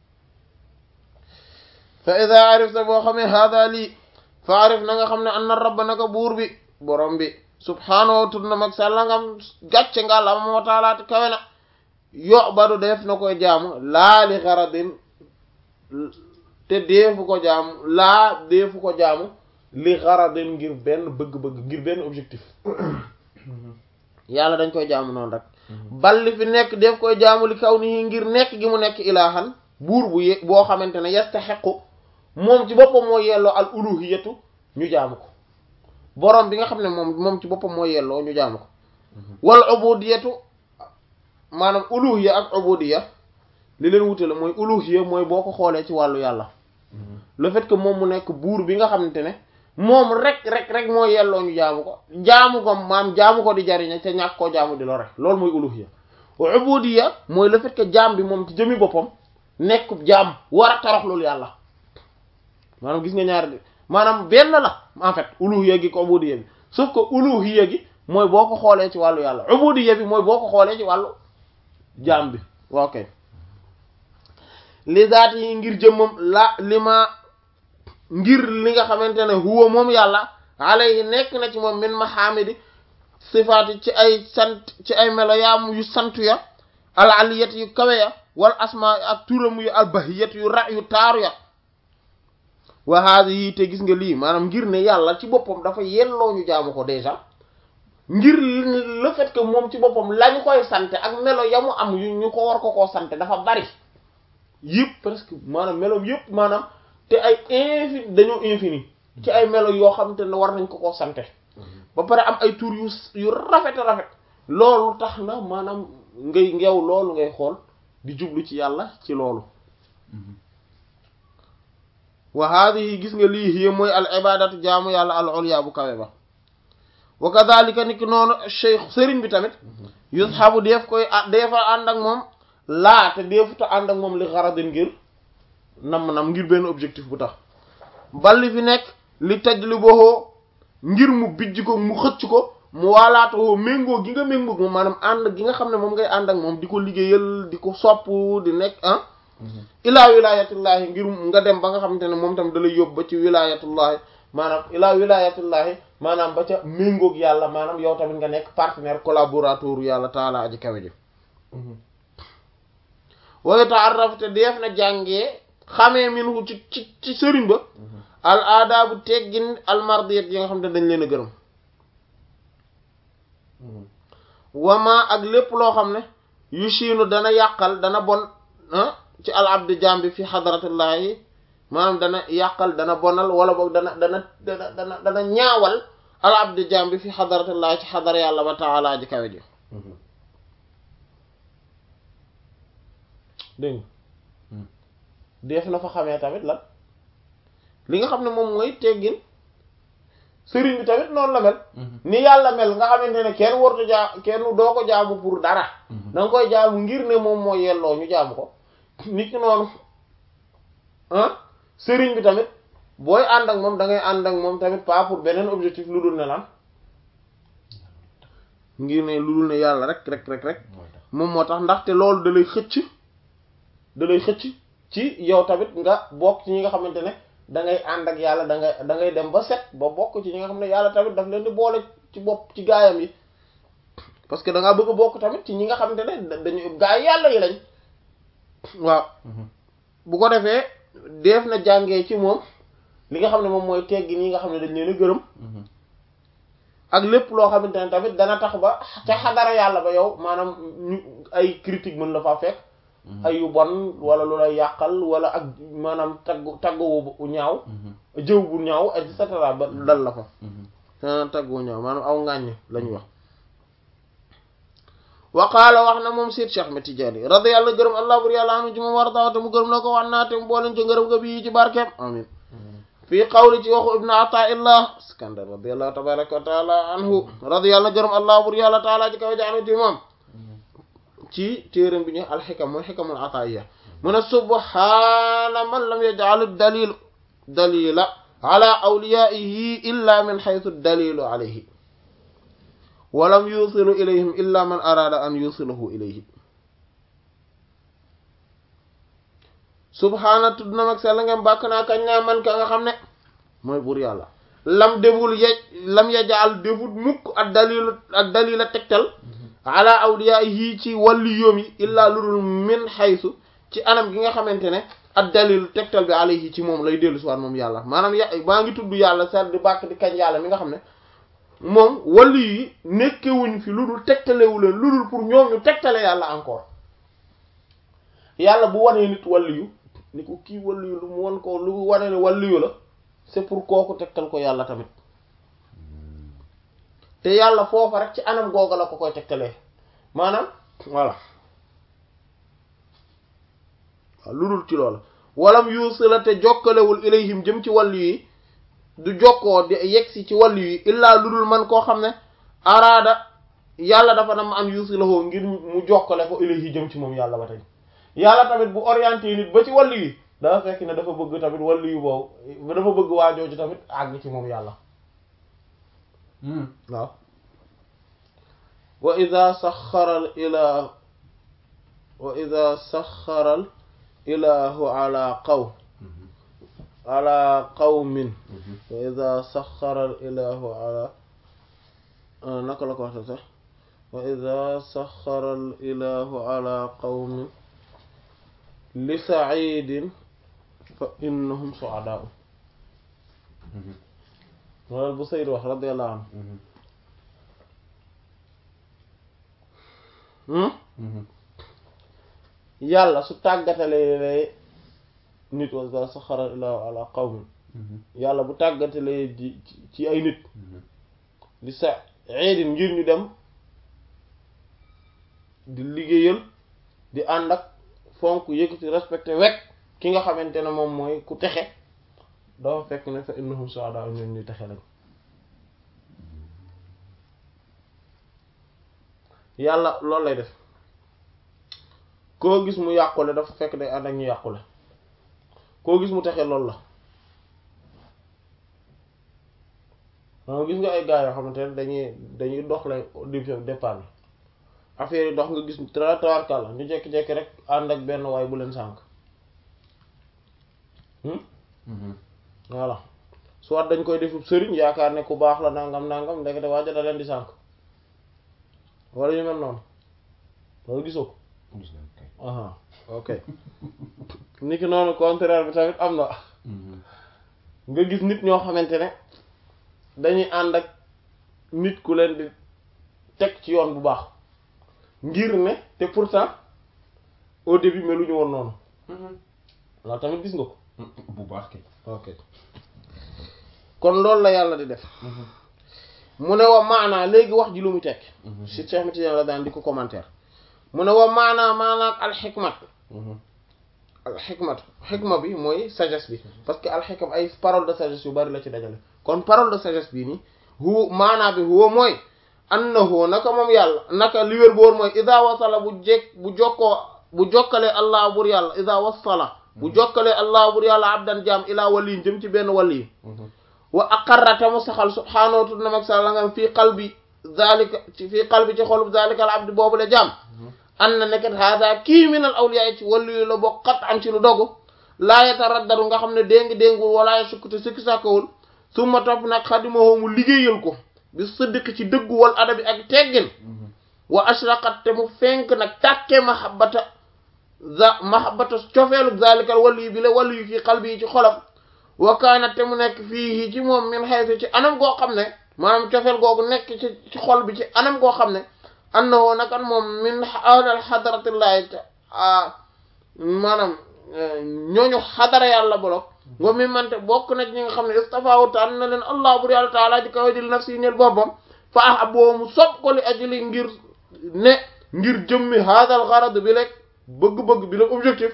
fa ida arifta boo xamee hada lii fa arif na nga xam ne anna rabba naka buur bi borom bi subhaanahu tur na mag sàlla ngam gàcce nga la moo taalaati kawe na yo badu def na koy jaamu laali xaradin te deefu ko jaamu laa deefu ko jaamu li xaradin ngir benn bëgg-bëgg ngir benn objectif yàlla dañ koy jaamu noonu rek balli fi nekk def koy jaamu li kaw nii ngir nekk gi mu nekk ilaahan buur bu ye boo xamante ne yastaxiqu moom ci boppam moo yelloo al uluhiyatu ñu jaamu ko borom bi nga xam ne moom moom ci boppam moo yelloo ñu jaamu ko wal ubudiyatu maanaam uluhiya ak ubudiya li leen wute la mooy uluhiya mooy boo ko xoolee ci wàllu yàlla le fait que moom mu nekk buur bi nga xamante ne moom rek rek rek moo yelloo ñu jaamu ko jaamu ko maam jaamu ko di jariñe te ñàkk koo jaamu di lore loolu mooy uluhiya wa ubudiya mooy le fait que jaam bi moom ci jëmi boppam nekk jaam war a torox loolu yàlla maanaam gis nga ñaari maanaam benn la en fait uluhiya gi ko ubudiya bi sauf que uluhiya gi mooy boo ko xoolee ci wàllu yàlla ubudiya bi mooy boo ko xoolee ci wàllu jaam bi waaw kay li zaat yi ngir jëmmam la li ma ngir li nga xamante ne huwa moom yàlla alayhi nekk na ci moom min mahamidi sifaati ci ay sant ci ay melo yaam yu sant ya al aliyat yu kawe ya wal asma ak turam yu al bahiyat yu ra yu taaru ya wa haadihi te gis nga lii maanaam ngir ne yàlla ci boppam dafa yelloo ñu jaamu ko déjà ngir le fait que moom ci boppam lañu koy sante ak melo ya mu am yu ñu ko war ko koo sante dafa bari yëpp presque maanaam meloom yëpp maanaam te ay infini dañoo infini ci ay melo yoo xam te ne war nañ ko koo sante ba pare am ay tur yu yu rafet rafet loolu tax na maanaam ngay ngeew loolu ngay xool di jublu ci yàlla ci loolu wa haadihi gis nga lii hiya mooy al ibadatu jaamu yàlla al ulya bu kawe ba wa kadhalika niki noonu cheikh sëriñ bi tamit yushabu def koy defa ànd ak moom laa te deefuta ànd ak moom li xaradin ngir nam nam ngir benn objectif bu tax balli fi nekk li taj li boxoo ngir mu bijj ko mu xëcc ko mu waalaatoo méngoo gi nga méngoo moom maanaam ànd gi nga xam ne moom ngay ànd ak moom di ko liggéeyal di ko sopp di nekk ah ilaa wilayatullahi ngir nga dem ba nga xamante ne moom tam da lay yóbbu ba ci wilayatullahi maanaam ilaa wilayatullahi maanaam ba ca méngoog yàlla maanaam yow tamit nga nekk partenaire collaborateur yàlla taala aji kawe ji wa ta'arraf te def na jàngee xamee minhu ci ci ci sëriñ ba al aadaabu teggin al mardiyat yi nga xam ne dañ leen a gërëm wama ak lépp loo xam ne yu siinu dana yàqal dana bon ci al abdi jambi fi xadaratillahi maanaam dana yàqal dana bonal wala boog dana dana dana dana dana ñaawal al abdi jambi fi xadaratillahi ci xadar yàlla ba taala ji kawe ji dégg def na fa xamee tamit lan li nga xam ne moom mooy teggin sëriñ bi tamit noonu la mel ni yàlla mel nga xamante ne kenn wartu jaa kenn doo ko jaamu pour dara da nga koy jaamu ngir ne moom moo yelloo ñu jaamu ko nit ki noonu ah sëriñ bi tamit booy ànd ak moom da ngay ànd ak moom tamit pas pour beneen objectif lu dul ne lan ngir ne lu dul ne yàlla rek rek rek rek moom moo tax ndaxte loolu da lay xëcc da lay xëcc ci yow tamit nga bokk ci ñi nga xamante ne da ngay ànd ak yàlla da ngay da ngay dem ba set ba bokk ci ñi nga xam ne yàlla tamit daf leen di boole ci bopp ci gaayam yi parce que da ngaa bëgg a bokk tamit ci ñi nga xamante ne dañu gaay yàlla yi lañ waaw bu ko defee def na jàngee ci moom li nga xam ne moom mooy teggi ñi nga xam ne dañ leen a gërëm ak lépp loo xamante ne tamit dana tax ba ca xadara yàlla ba yow maanaam ñu ay critique mën la faa fekk ay yu bon wala lu lay yàqal wala ak maanaam tagg taggu bu ñaaw jëw bu ñaaw et cetera ba dal la fa sa taggu ñaaw maanaam aw ngàññ lañuy wax wa qaala wax na moom Seyd Cheikh Ahmed Tidiane radiyallahu gërëm allah bur yàlla anu ci moom war dawate mu gërëm na ko wax naa te mu booleen ci ngërëm nga bii ci barkeem amin fii qawli ci waxu ibnu ataillah skandar radiyallahu tabaraka wa taala anhu radiyallahu gërëm allah bur yàlla taala ci kaw jaanu ci moom ci téeram bi ñu alxikam mooy xikamul ataiya mu ne subhaana man lam yaj'al dalil dalila ala awliyaihi illa min xaytu dalilu alayhi walam yusilu ilayhim illa man arada an yusilahu ilayhi subhaana tudd na mag sell ngeen bàkk naa kañ naa man ka nga xam ne mooy buur yàlla lam deful yej lam yajaal defut mukk ak dalilu ak dalila tegtal ala awliya yii ci wàllu yoom yi illaa lu dul min xaysu ci anam gi nga xamante ne ak dalil tegtal bi alayhi ci moom lay dellu si waat moom yàlla maanaam ya maa ngi tudd yàlla sar di bàkk di kañ yàlla mi nga xam ne moom wàllu yi nekkewuñ fi lu dul tegtalewu leen lu dul pour ñoom ñu tegtale yàlla encore yàlla bu wanee nit wàllu yu ni ko kii wàllu yu lu mu wan ko lu wane ne wàllu yu la c'est pour kooku tegtal ko yàlla tamit te yàlla foofa rek ci anam googa la ko koy tegtalee maanaam voilà waaw lu dul ci loola walam yuusila te jokkalewul ilayhim jëm ci wàllu yi du jokkoo di yegsi ci wàllu yi illaa lu dul man koo xam ne araada yàlla dafa nam an yuusilahoo ngir mu jokkale ko ilayhi jëm ci moom yàlla ba tey yàlla tamit bu orienté nit ba ci wàllu yi dafa fekk ne dafa bëgg tamit wàllu yu boobu dafa bëgg waajooju tamit àgg ci moom yàlla waaw wa ida saxaral ilah wa ida saxaral ilahu ala qaw ala qawmin wa ida saxaral ilahu ala naka la ko waxte sax wa ida saxaral ilahu ala qawmin li saidin fa innahum suadaau loolu bu Sayd wax radiyallahu anhu yàlla su tàggatalee nit wa iza saxara ilahu ala qawmin yàlla bu tàggatalee di ci ay nit di sa eedin ngir ñu dem di liggéeyal di ànd ak fonk yëkkati respecté wekk ki nga xamante ne moom mooy ku texe dafa fekk ne fa innahum su'ada ñoom ñuy texe lañ yàlla loolu lay def koo gis mu yàqule dafa fekk day ànd ak ñu yàqule koo gis mu texe loolu la maanaam gis nga ay gars yoo xamante ne dañuy dañuy dox lay division départ bi affaire yi dox nga gis tawarkàlla ñu jekki-jekki rek ànd ak benn waay bu leen sànk voilà soit dañ koy defub sëriñ yaakaar ne ku baax la nangam nangam ndekete waaja da leen di sànk wala ñu mel noonu loolu gisoo ko aha ok ni ki noonu contraire bi tamit am na nga gis nit ñoo xamante ne dañuy ànd ak nit ku leen di teg ci yoon bu baax ngir ne te pourtant au début meluñu woon noonu loolu tamit gis nga ko bu baax kay ok kon loolu la yàlla di def mu ne wa maanaa léegi wax ji lu mu tekk si Cheikh Matidiane la daan di ko commentaire mu ne wa maanaa maanaak alxikmat alxikmat xikma bi mooy sagesse bi parce que alxikam ay parole de sagesse yu bari la ci dajale kon parole de sagesse bii nii hu maanaa bi huwa mooy annahu naka moom yàlla naka li wér boor mooy ida wasala bu jekk bu jokkoo bu jokkalee allah bur yàlla ida wasala bu jokkalee allah bur yàlla abdan jaam ilaa waliin jëm ci benn wali wa aqarrata mu saxal subhaanahu wa ta'ala mag sa la nga fii qalbi zalika ci fii qalbi ci xolub zalika al abdi boobu la jaam an na nekkat hada kii min al awliya ci waliyu la bokk xat am ci lu dogu laa yataraddaru nga xam ne déngi déngul wala ya sukkute sikki sàkkawul summa topp nag xadimahoo mu liggéeyal ko bi siddiq ci dëggu wal adabi ak teggin wa ashraqat te mu fenk nag tàkke mahabbata za mahabbata cofeelu zalikal waliyu bi la waliyu fii qalbi yi ci xolam wa kaanat te mu nekk fii ci moom min xaytu ci anam goo xam ne maanaam cofeel googu nekk ci ci xol bi ci anam goo xam ne annahu nakan moom min ahlal xadaratillahi maanaam ñooñu xadara yàlla bolok wa mi mante bokk na ci ñi nga xam ne istafaawu tànn na leen allah bur yàlla taala ji kaw jël nafsi ñel boppam fa ah boo mu sob ko li ajli ngir ne ngir jëmmi haadal garad bi rek bëgg-bëgg bi la objectif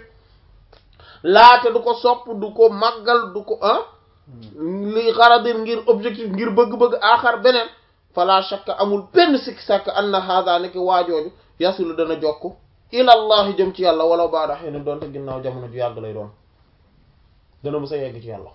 laate du ko sopp du ko màggal du ko ah li xaradin ngir objectif ngir bëgg-bëgg aaxar beneen fala shakka amul benn sikki sàkk anna hada nekk waajooju yasilu dana jokk ilallahi jëm ci yàlla wala baada xëy na doonte ginnaaw jamono ju yàgg lay doon dana mës a yegg ci yàlla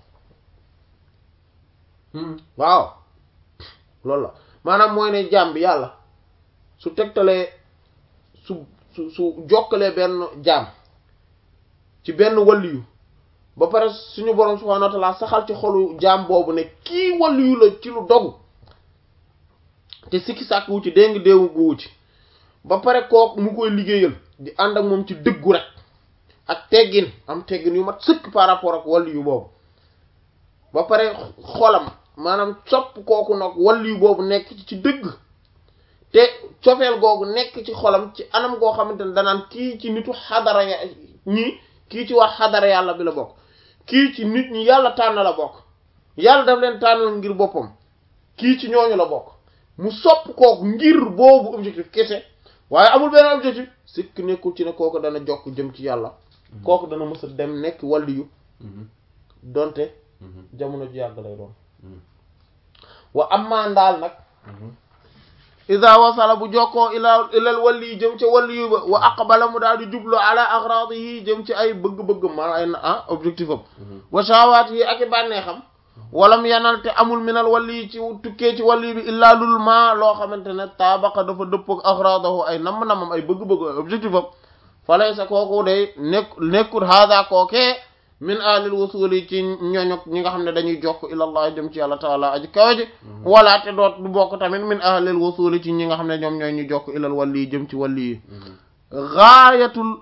waaw loolu la maanaam mooy ne jaam bi yàlla su tegtalee su su su jokkalee benn jaam ci benn waliyu ba pare suñu borom subhanahu wa ta'ala saxal ci xolu jaam boobu ne kii waliyu la ci lu dogu te sikki sàkk wu ci déngi déewu gu wu ci ba pare kooku mu koy liggéeyal di ànd ak moom ci dëggu rek ak teggin am teggin yu mat sëkk par rapport ak wàllu yu boobu ba pare xolam maanaam sopp kooku nag wàllu yu boobu nekk ci dëgg te cofeel googu nekk ci xolam ci anam goo xamante ne danaan kii ci nitu xadara ya ñii kii ci wax xadara yàlla bi la bokk kii ci nit ñi yàlla tànn la bokk yàlla daf leen tànnal ngir boppam kii ci ñooñu la bokk mu sopp kooku ngir boobu objectif kese waaye amul benn objectif sikk nekkul ci ne kooku dana jokk jëm ci yàlla kooku dana mës a dem nekk waliyu donte jamono ji yàgg lay doon wa ammaa ndaal nag ida wasala bu jokkoo ila ilal wali jëm ca waliyu ba wa aqbala mu daal di jublu ala agradihi jëm ci ay bëgg-bëgg man ay ah objectif am wa shawaat yi ak i bànneexam walam yanal te amul minal wali ci tukkee ci wali bi illaa lul ma loo xamante ne taabaqa dafa dëppog agradahu ay namm-namam ay bëgg-bëgg ay objectif am falay sa kooku day nekk nekkul haada kookee min alil wusuli ci ñooñu ñi nga xam ne dañuy jokk ilallah jëm ci yàlla taala aji kawe ji wala te doot du bokk tamit min alil wusuli ci ñi nga xam ne ñoom ñooy ñu jokk ilal wali jëm ci wali yi gaayatul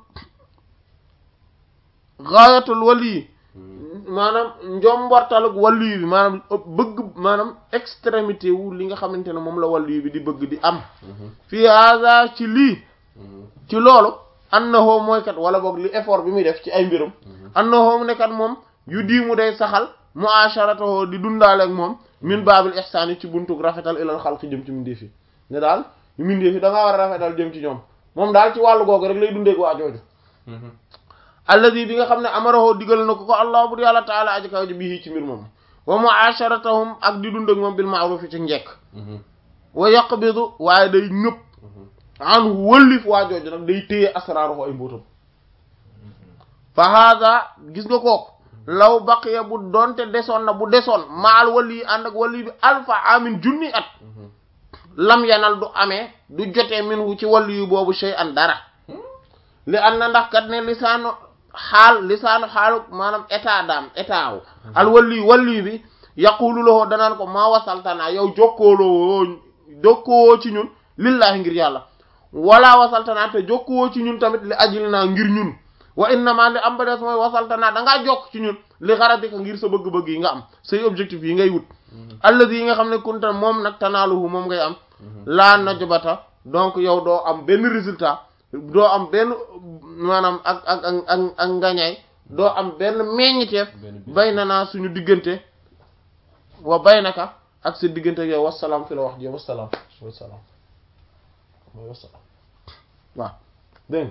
gaayatul wali maanaam njombortalug wali bi maanaam bëgg maanaam extrémité wu li nga xamante ne moom la wali bi di bëgg di am fii haza ci lii ci loolu annahu mooy kat wala boog li effort bi muy def ci ay mbirum annahu ne kat moom yu diimu day saxal muasharatahu di dundaale ak moom min baabil ihsaan yi ci buntug rafetal ilal xalqi jëm ci mindeef yi ne daal mindeef yi da ngaa war a rafetal jëm ci ñoom moom daal ci wàllu googu rek lay dundeek waa jooju alladi bi nga xam ne amarahu digal na ko ko allah bur yàlla taala aji kaw ji bii ci mbir moom wa muasharatahum ak di dund ak moom bil ma'ruf ci njekk wa yaqbidu waaye day ñëpp an wëllif waa jooju nag day téye asraaru ay mbóotam fa hada gis nga kooku law baqiya bu doonte desoon na bu desoon maal wali yi ànd ak wali bi alfa amin junni at lam yanal du amee du jotee min wu ci wali yu boobu shay an dara li an na ndax kat ne lisaanu xaal lisaanu xaalu maanaam état daam état wu al wali wali bi yaqulu lahu danaan ko maa wasaltanaa yow jokkooloo jokkoo ci ñun lillahi ngir yàlla wala wasaltanaa te jokkoo ci ñun tamit li ajil naa ngir ñun wa innama li am ba des mooy wasaltanaa dangaa jokk ci ñun li xaradika ngir sa bëgg-bëgg yi nga am say objectif yi ngay wut alladi yi nga xam ne kunta moom nag tanaaluhu moom ngay am laa najbata donc yow doo am benn résultat doo am benn maanaam ak ak ak ak ak ngañaay doo am benn meññiteef bay na naa suñu diggante wa bay naka ak sa diggante yow wasalaam fi la wax ji wasalaam wasalaam mooy wasalaam waaw dégg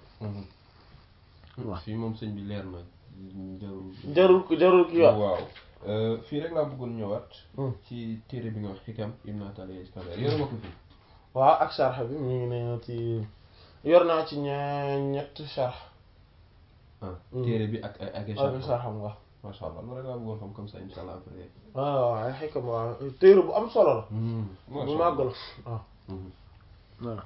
waaw fii moom sëñ bi leer na jarul jarul jarul ki wax waaw fii rek laa bëggoon ñëwaat ci téere bi nga wax xikam ibn Ataliya Iskandar yor ma ko fii waaw ak sharx bi mu ngi ne ci yor naa ci ña ñett sharx ah téere bi ak ak ak échange sharxam nga macha allah loolu rek laa bëggoon xam comme ça incha allah après waaw waaw ay xikam waaw téere bu am solo la bu màgg la waaw voilà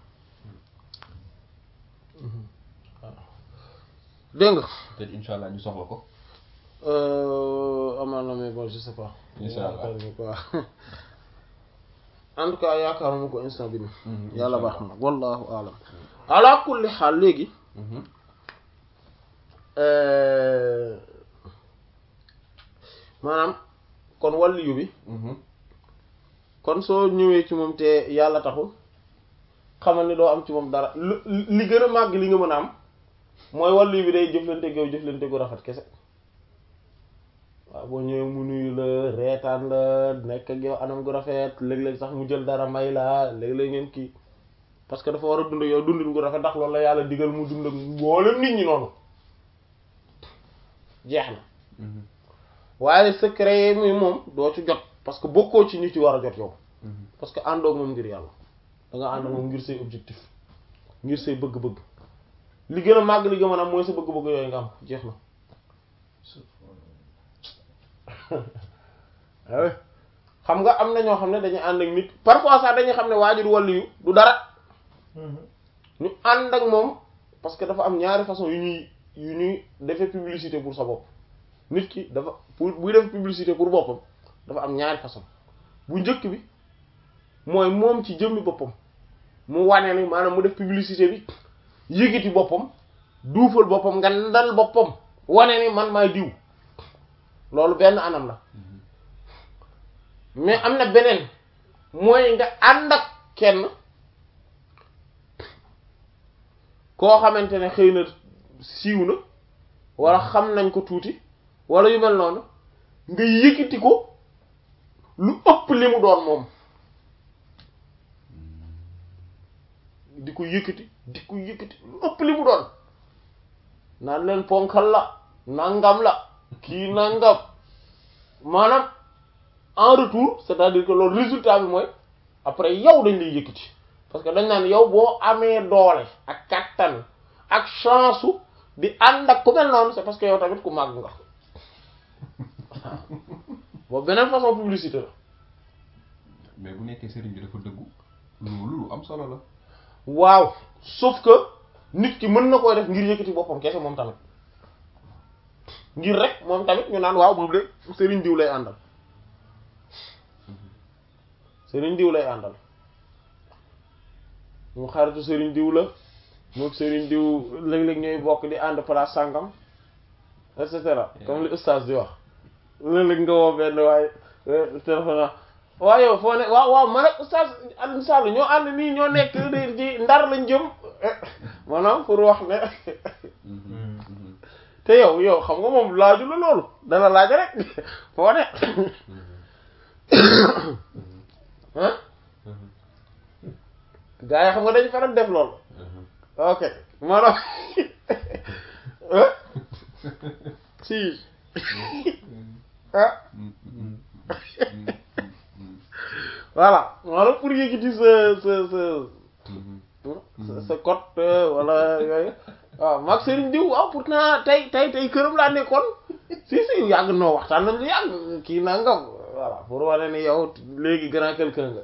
dégg nga peut-être incha allah ñu soxla ko amaan na mais bon je sais pas Incha allah. yaakaaruma ko waaw en tout cas yaakaaruma ko instant bi nii yàlla baax na wallahu alam ala kulli xaal léegi maanaam kon waliyu bi kon soo ñëwee ci moom te yàlla taxul xamal ni doo am ci moom dara lu li gën a màgg li nga mën a am mooy waliyu bi day jëflante ak yow jëflante gu rafet kese waaw boo ñëwee mu nuyu la reetaan la nekk ak yow anam gu rafet léeg-léeg sax mu jël dara may la léeg-léeg ngeen kii parce que dafa war a dund ak yow dundin gu rafet ndax loolu la yàlla digal mu dund ak mboolem nit ñi noonu jeex na waaye secret yi muy moom doo ci jot parce que bokkoo ci ñi ci war a jot yow parce que àndoog moom ngir yàlla da nga ànd ak moom ngir say objectif ngir say bëgg-bëgg li gën a màgg li gën a am mooy sa bëgg-bëgg yooyu nga am jeex na waaw xam nga am na ñoo xam ne dañuy ànd ak nit parfois sax dañuy xam ne waajur wàllu yu du dara ñu ànd ak moom parce que dafa am ñaari façon yu ñuy yu ñuy defee publicité pour sa bopp nit ki dafa pour buy def publicité pour boppam dafa am ñaari façon bu njëkk bi mooy moom ci jëmmi boppam mu wane ni maanaam mu def publicité bi yëgiti boppam duufal boppam nga ndal boppam wane ni man maay diw loolu benn anam la mais am na beneen mooy nga ànd ak kenn koo xamante ne xëy na siiw na wala xam nañ ko tuuti wala yu mel noonu nga yëkkati ko lu ëpp li mu doon moom di ko yëkkati di ko yëkkati lu ëpp li mu doon naan leen ponkal la nangam la kii nangam maanaam en retour c'est-à-dire que loolu résultat bi mooy après yow dañ lay yëkkati parce que dañ naan yow boo amee doole ak kattan ak chance di ànd ak ku mel noonu c'est parce que yow tamit ku màgg nga boobu beneen façon publicité la mais bu nekkee sëriñ bi dafa dëggu loolu lu am solo la waaw sauf que nit ki mën na koy def ngir yëkkati boppam kese moom tamit ngir rek moom tamit ñu naan waaw moom de sëriñ diw lay àndal sëriñ diw lay àndal mu xaritu sëriñ diw la moom sëriñ diw léeg-léeg ñooy bokk di ànd place sàngam et cetera comme li ustaas di wax léeg-léeg nga woo benn waaye téléphone waaw yow foo ne waaw waaw man ak ustaas Alioune Sall ñoo ànd nii ñoo nekk di di ndar lañ jëm maanaam pour wax ne te yow yow xam nga moom laaju la loolu dana laaj rek foo ne ah gaa yi xam nga dañu faral def loolu ok maanaam si ah voilà maanaam pour yëkkati sa sa sa sa cote wala yooyu waaw mag sëriñ diw waaw pourtant tey tey tey këram laa nekkoon si si yàgg noo waxtaan nañ lu yàgg kii nangam voilà pour wane ni yow léegi grand quelqu'un nga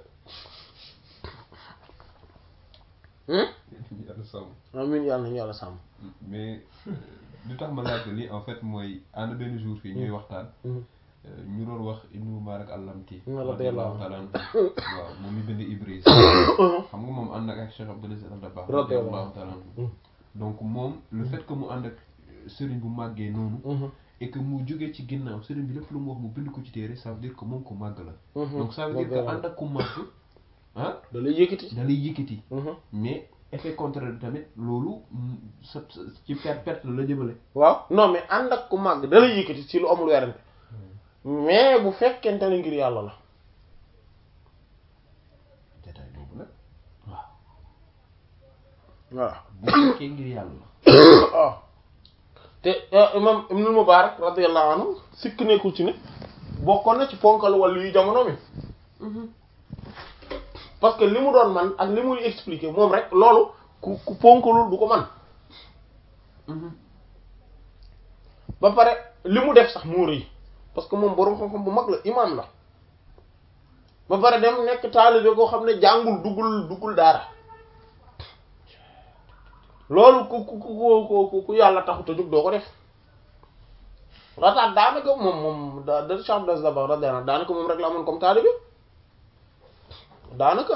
yàlla sàmm amin yàlla nañu yàlla sàmm mais li tax ma laaj lii en fait mooy ànd benn jour fii ñuy waxtaan ñu doon wax Ibn Mubarak al-Lamti radiyallahu taala anhu waaw moom mi bind Ibris xam nga moom ànd ak ak Cheikh Abdou Aziz Al Dabakh radiyallahu taala anhu donc moom le fait que mu ànd ak sëriñ bu màggee noonu et que mu jógee ci ginnaaw sëriñ bi lépp lu mu wax mu bind ko ci téere ça veut dire que moom ko màgg la donc ça veut dire que ànd ak ku màgg ah da lay yëkkati da lay yëkkati mais effet contraire bi tamit loolu sa ci perte perte la jëmale waaw non mais ànd ak ku màgg da lay yëkkati ci lu amul werante mais bu fekkente ne ngir yàlla la détail boobu nag waaw voilà bu fekkee ngir yàlla la waaw te imam Ibnul Mubarak radiyallahu anhu sikk nekkul ci ne bokkoon na ci ponkal wàllu yu jamono mi parce que li mu doon man ak li muy expliquer moom rek loolu ku ku ponkalul du ko man ba pare li mu def sax muur yi parce que moom boroom xam-xam bu mag la imam la ba pare dem nekk taalibe koo xam ne jàngul duggul duggul daara loolu ku ku ku ku ku yàlla taxut a jóg doo ko def rataat daanaka moom moom da da Cheikh Abdou Aziz Dabakh radiyallahu daanaka moom rek la amoon comme taalibe daanaka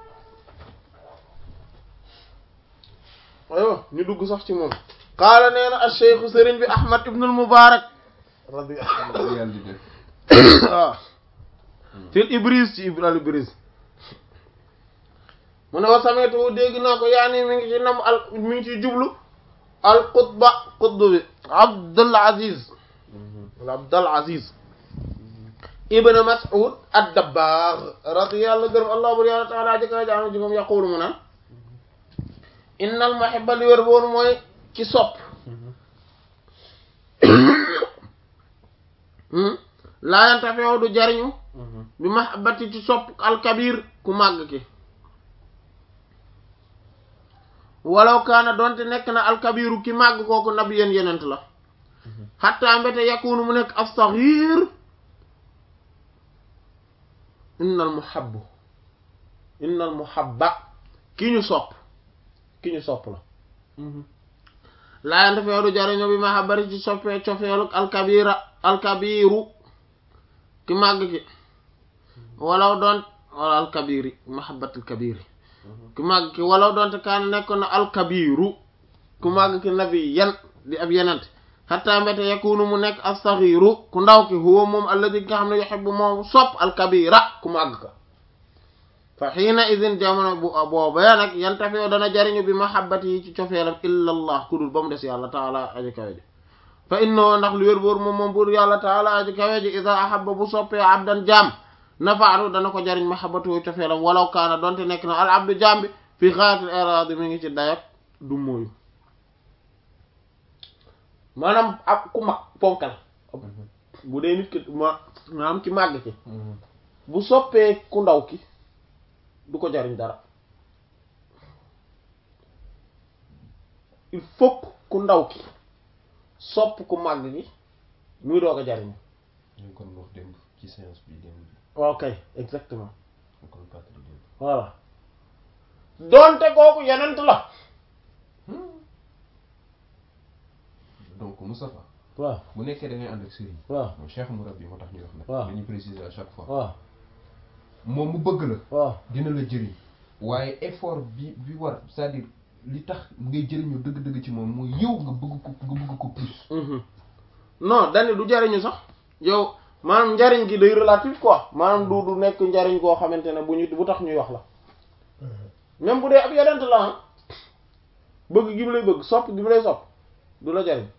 aywa ñu dugg sax ci moom qaala nee na al cheikhu sëriñ bi ahmad ibnul mubarak radiyallahu yàlla di def waaw fil ibris ci al ibris mu ne wa sametu dégg naa ko yaani mi ngi ci nam al mi ngi ci jublu al qutba qutb bi abdul aziz wala abdul aziz ibn mas'ud ad-dabbagh radiyallahu gërëm allah bur yàlla taala jëkka jaam ji moom yaqulu mu naan innal muhibba li wér boonu mooy ci sopp laa yantafi'u du jariñu bi mahabbati ci sopp alkabir ku màgg ki walaw kaana doonte nekk na alkabiru ki màgg kooku nabiyan yenent la xatta mbete yakunu mu nekk as-saghir innal muhabbu innal muhabba ki ñu sopp ki ñu sopp la laa yante feeru jariño bi mahabbati ci soppee cofeelu alkabira alkabiru ki màgg ki walaw doon wala alkabiri mahabbatul kabiri ki màgg ki walaw doonte kaana nekkoon na alkabiru ku màgg ki nabi yan di ab yenent xatta mbete yakunu mu nekk as-saghiru ku ndaw ki huwa moom alladi nga xam ne yuhibbu moom sopp al-kabira ku màgg ka fa xiina idin jamono bu boobee nag yantafew dana jariñu bi mahabbati yi ci cofeelam illa allah ku dul ba mu des yàlla taala aji kawe ji fa innahu ndax lu wér boor moom moom buur yàlla taala aji kawe ji ida ahabba bu soppee abdan jaam nafaatu dana ko jariñ mahabbatu cofeelam walaw kaana donte nekk na al abdu jaam bi fi xaatil iradi mi ngi ci dayak du mooyu maanaam ab ku mag ponkal bu dee nit ki ma maanaam ci màgg ci bu soppee ku ndaw ki du ko jariñ dara il faut ku ndaw ki sopp ku màgg gi muy doog a jariñ ñu kon wax démb ci séance bi démb ok exactement ñu kon fàttali démb voilà doonte kooku yenent la donc Moustapha waaw bu nekkee da ngay ànd ak sëriñ waaw moom Cheikh Mourabbi moo tax ñu wax nag waaw dañuy préciser à chaque fois waaw moom mu bëgg la waaw dina la jëriñ waaye effort bi bi war c'est-à-dire li tax ngay jëriñu dëgg-dëgg ci moom mooy yow nga bëgg ko nga bëgg ko plus non dani du jariñu sax yow maanaam njariñ gi day relatif quoi maanaam du du nekk njariñ koo xamante ne bu ñu bu tax ñuy wax la même bu dee ab yenent la ah bëgg gi mu lay bëgg sopp gi mu lay sopp du la jariñ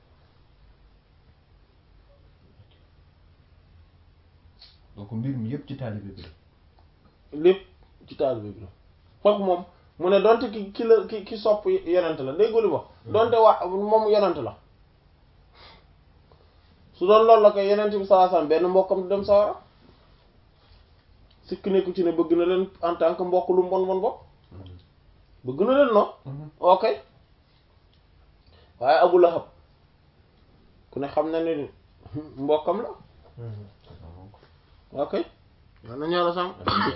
donc mbir mi yëpp ci taalibe bi la lépp ci taalibe bi la kooku moom mu ne donte ki ki la ki ki sopp yenent la dégg li wax donte waa moom yenent la su doon loolu la koy yenent bi sallallahu alayhi wasallam benn mbokkam du dem sawara sikk nekku ci ne bëgg na leen en tant que mbokk lu mbon bon bopp bëgg na leen non ok waaye Abu Lahab ku ne xam na ne mbokkam la ok yal nañu yàlla sàmm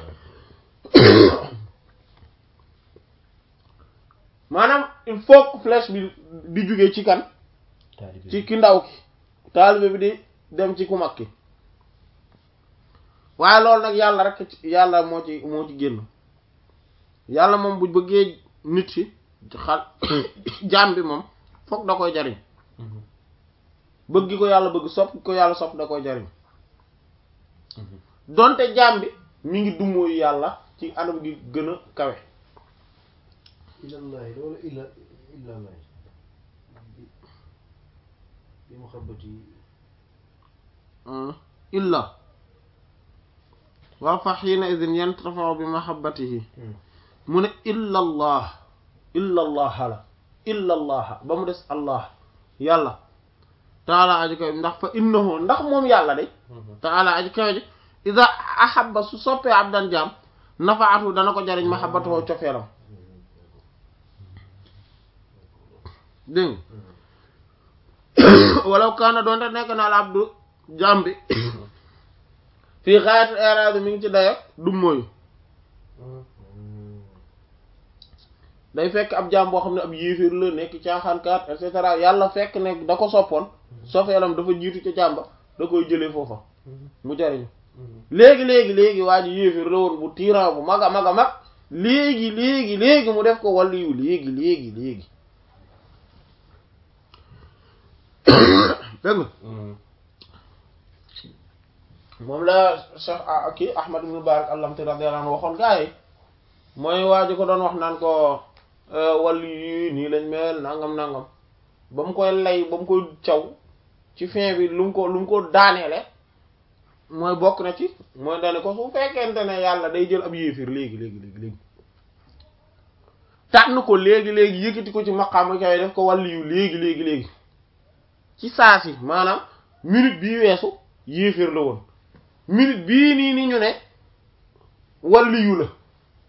maanaam il faut que flèche bi di jóge ci kan taalibe ci ki ndaw ki taalibe bi di dem ci ku mag ki waaye loolu nag yàlla rek ci yàlla moo ci moo ci génn yàlla moom bu bëggee nit ci xal jaam bi moom fokk da koy jariñ bëgg gi ko yàlla bëgg sopp gi ko yàlla sopp da koy jariñ donte jaam bi mi ngi dumóoyu yàlla ci anam gi gën a kawe ilallahi wala illa illallahi bi muhabbati illa waaw fa xiina idin yantafaw bi mahabbatihi mu ne illa allah illa allah la illa allah ba mu des allah yàlla taala aji kawe ndax fa innahu ndax moom yàlla de taala aji kawe ji ida ahabba su soppee abdan jaam nafaatu dana ko jariñ mahabbatuhu cofeelam dégg nga walaw kaana doonte nekk na al abdu jaam bi fii xaayat eraade mi ngi ci dayo du mooyu day fekk ab jaam boo xam ne ab yéeféer la nekk caaxaankaat et cetera yàlla fekk ne da ko soppoon sofeelam dafa jiitu ca jàmba da koy jëlee foofa mu jariñu léegi léegi léegi waa ji yéeféer la woon bu tyran bu mag a mag a mag léegi léegi léegi mu def ko wàllu yu léegi léegi léegi dégg nga moom la Cheikh ah kii Ahmad ibn Barak allamti radiyallahu anhu waxoon gaa yi mooy waa ji ko doon wax naan ko wàllu yi nii lañ mel nangam nangam ba mu koy lay ba mu koy caw ci fin bi lu mu ko lu mu ko daaneele mooy bokk na ci mooy dane ko su fekkente ne yàlla day jël ab yéefir léegi léegi léegi léegi tànn ko léegi léegi yëkkati ko ci maqaama kay def ko wàllu yu léegi léegi léegi ci saa si maanaam minute bii weesu yéefir la woon minute bii nii ni ñu ne wàllu yu la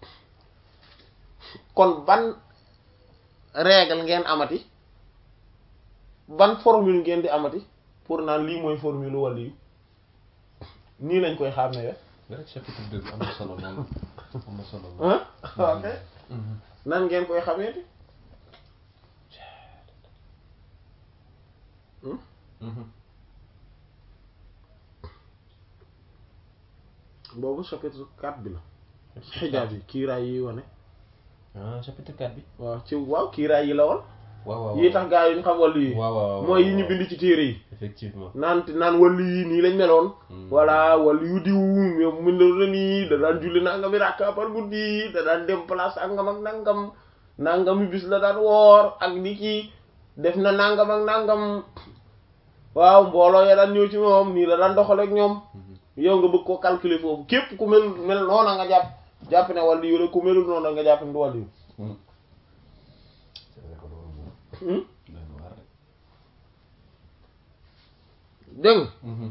kon ban règle ngeen amati ban formule ngeen di amati pour naan lii mooy formule wàllu yu nii lañ koy xàmmee we rek chapitre deux bi am na solo lool am na solo lool ah ok nan ngeen koy xameeti boobu chapitre 4 bi la xijaab yi kiiraay yi wane ah chapitre 4 bi waaw ci waaw kiiraay yi la woon waaw waaw yi tax gaa yi ñu xam wàllu yi waaw waaw mooy yi ñu bind ci téere yi effectivement naan naan wàllu yi nii lañ meloon Hmm. voilà wàllu yu diw yow mën na la nii da daan julli nangami rakka par guddi da daan dem place angam ak nangam nangami bis la daan woor ak ni kii def na nangam ak nangam waaw mbooloo ya daan ñëw ci moom nii la daan doxale ak ñoom yow nga bëgg koo calculer foofu képp ku mel mel noona nga jàpp jàpp ne wàllu yu la ku melul noona nga jàpp ne du wàllu yu Hmm. c'est vrai que loolu moom doy na waar rek. dégg nga Mhm.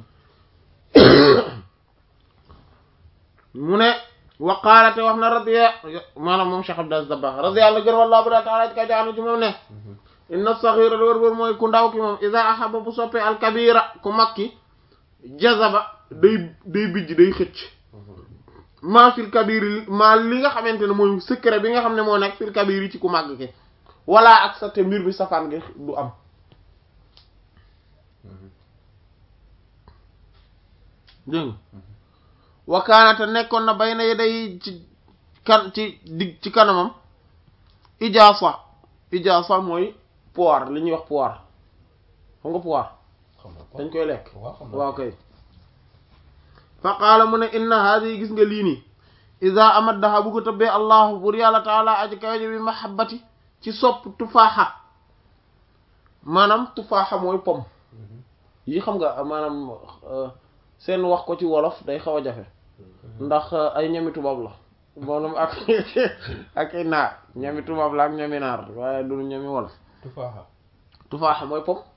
mu ne waqaalate wax na radiya maanaam moom Cheikh Abdou Dabakh radiyallahu gën wallahu bu daa taala ci kay jaanu ci moom ne Mhm. inna saxira wër wër mooy ku ndaw ki moom iza ahaba bu soppee alkabira ku mag ki jazaba day day bijj day xëcc maa fil kabiri li maa li nga xamante ne mooy secret bi nga xam ne moo nekk fil kabiri ci ku màgg ki wala ak sa te mbir bi safaan gi du am Mhm. dégg nga wakaanate nekkoon na bay na day ci kan ci dig ci kanamam ijaasa ijaasa mooy poire li ñuy wax poire xam nga poire xam naa ko dañ koy lekk waaw xam naa waaw kay fa qaala mu ne inna haadi gis nga lii nii ida amaddaha bu ko tëbbee allahu bur yàlla taala aji kawaje bi mahabbati ci sopp tufaaxa maanaam tufaaxa mooy pom Mhm. yi xam nga maanaam euh, seen wax ko ci wolof day xaw a jafe ndax euh, ay ñami tubaab la maanaam ak ak ay naar ñami tubaab la ak ñami naar waaye du ñami wolof tufaaxa tufaaxa mooy pom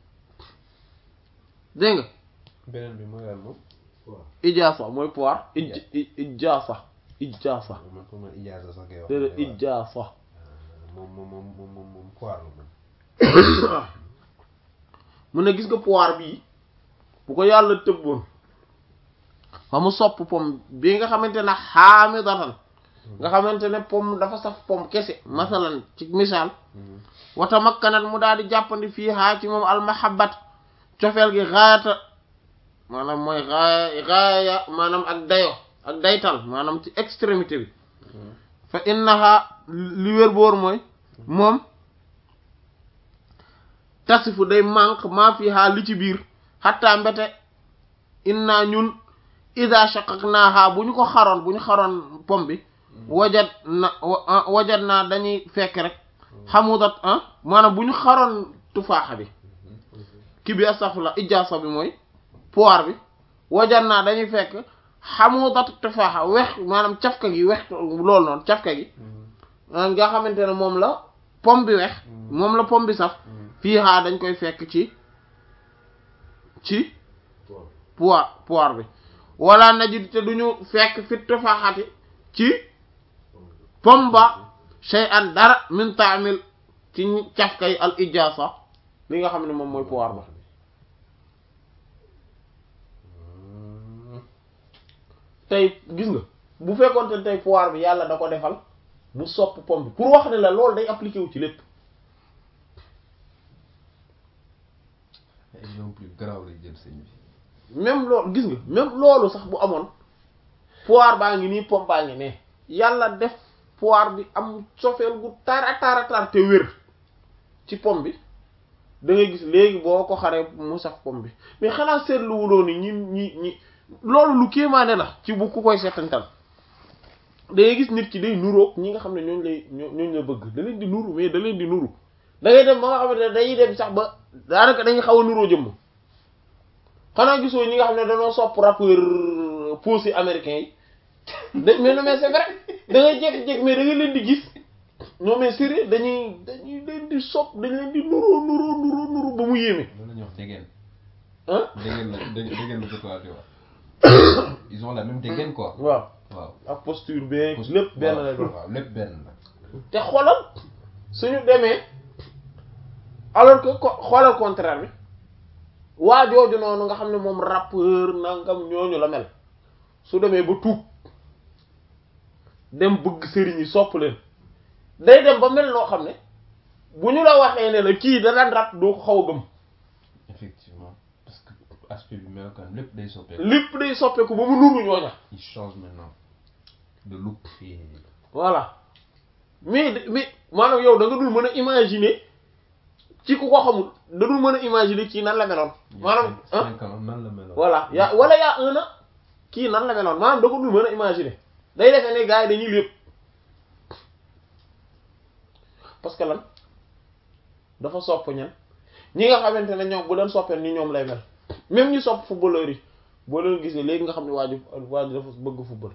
dégg nga beneen bi mooy lan moom waaw ijaasa mooy poire ij i- ijaasa ijaasa man pour man ijaaza sax ngay wax déedéet mais waaw. ijaasa moom moom moom moom moom moom poire la moom mu ne gis nga poire bii bu ko yàlla tëbboon ba mu sopp pom bii nga xamante ne xaamidatan nga xamante ne pom dafa saf pom kese masalan ci misaal Mhm. wata makkanat mu daal di jàppandi fii haa ci moom almahabbat cofeel gi gaayata maanaam mooy gaaya gaaya maanaam ak dayo ak daytal maanaam ci extrémité bi Mhm. fa innaha li wér boor mooy moom tasifu day manque maa fi haa li ci biir xatta mbete inna ñun ida shaqaqnaaha bu ñu ko xaroon bu ñu xaroon pom bi wajat na wa- wajat naa dañuy fekk rek xamudat ah maanaam bu ñu xaroon tufaaxa bi ki bi astafurlah ijaasa bi mooy poire bi wajat naa dañuy fekk xamudat tufaaxa wex maanaam cafka gi wex loolu noonu cafka gi Mhm. ah, nga xamante ne moom la pom bi wex moom la pom bi saf Mhm. fii xaa dañ koy fekk ci ci waaw poire poire bi wala najid te duñu fekk fit tufaaxati ci pom ba shay'an dara min taamil ci cafkay al ijaasa li nga xam ne moom mooy poire ba Mhm. tey gis nga bu fekkoon te tey poire bi yàlla da ko defal mu sopp pom bi pour wax ne la loolu day appliqué wu ci lépp exemple yu garaaw lay jël sëñ bi même loolu gis nga même loolu sax bu amoon poire baa ngi nii pom baa ngi ne yàlla def poire bi am sofeel gu tara tara tar te wér ci pom bi da ngay gis léegi boo ko xaree mu saf pom bi mais xanaa seetlu wuloo ni ñi ñi ñi loolu lu kéemaane la ci bu ku koy seetantal da ngay gis nit ki day nuroog ñi nga xam ne ñooñu lay ñoo ñooñu la bëgg da leen di nuru mais da leen di nuru da ngay dem ba nga xamante ne dañuy dem sax ba daanaka dañuy xaw a nuroo jëmm xanaa gisoo ñi nga xam ne dañoo sopp rappeur posé américain yi da mais non mais c'est vrai da ngay jékki-jékki mais da nga leen di gis non mais sérieux dañuy dañuy leen di sopp dañ leen di nuroo nuroo nuroo nuroo ba mu yéeme loolu la ñuy wax dégaine ah dégaine la dé- dégaine la ko tubaab di wax ils ont la même dégaine quoi waaw waaw ak posture beeg lépp benn la doon waaw lépp benn la te xoolal suñu demee alors que ko xoolal contraire bi waa jooju noonu nga xam ne moom rappeur nangam ñooñu la mel su demee ba tuub dem bëgg sëriñ yi sopp leen day dem ba mel noo xam ne bu ñu la waxee ne la kii da daan rap doo ko xaw a gëm effectivement parce que aspect bi melokaan lépp day soppeeku lépp day soppeeku ba mu nuru ñooña il change maintenant de look et voilà mais mais maanaam yow da nga dul mën a imaginer ci ku ko xamul da dul mën a imaginer kii nan la meloon maanaam ah cinq ans nan la meloon voilà yaa wala yaa un an kii nan la meloon maanaam da ko dul mën a imaginer day defee ne gars yi dañuy lépp parce que lan dafa sopp ñan ñi nga xamante ne ñoom bu leen soppee ni ñoom lay mel même ñi sopp footballeur yi boo leen gisee léegi nga xam ne waaju waaju dafa bëgg football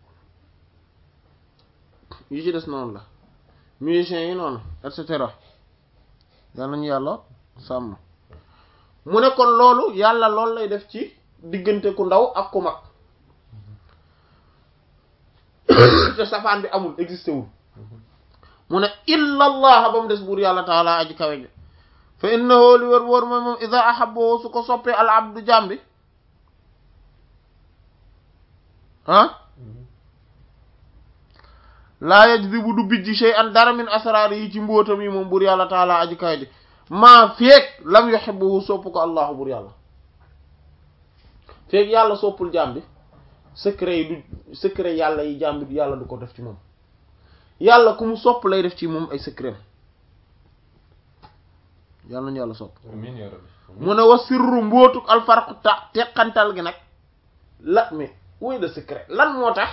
yi ci des noonu la musiciens yi noonu et cetera yal nañu yàlla sàmm mu ne kon loolu yàlla loolu lay def ci diggante ku ndaw ak ku mag te safaan bi amul existé wul mu ne illa allah ba mu des buur yàlla taala aji kawe ji fa innahu li wër wër mooy moom ida ahaboo su ko soppee al abdu jàmbi ah laa yajdibu du bijji shay'an dara min asraar yi ci mbóotam yi moom buur yàlla taala aji kawe ji maa feek lam yuhibbuhu sopp ko allahu buur yàlla feek yàlla soppul jàmbi secret yi du secret yàlla yi jàmbi yàlla du ko def ci moom yàlla ku mu sopp lay def ci moom ay secret yàlla nañu yàlla sopp amiin yaa rabbi mu ne wa sirru mbootuk alfarqu ta teqantal gi nag la mais woy de secret lan moo tax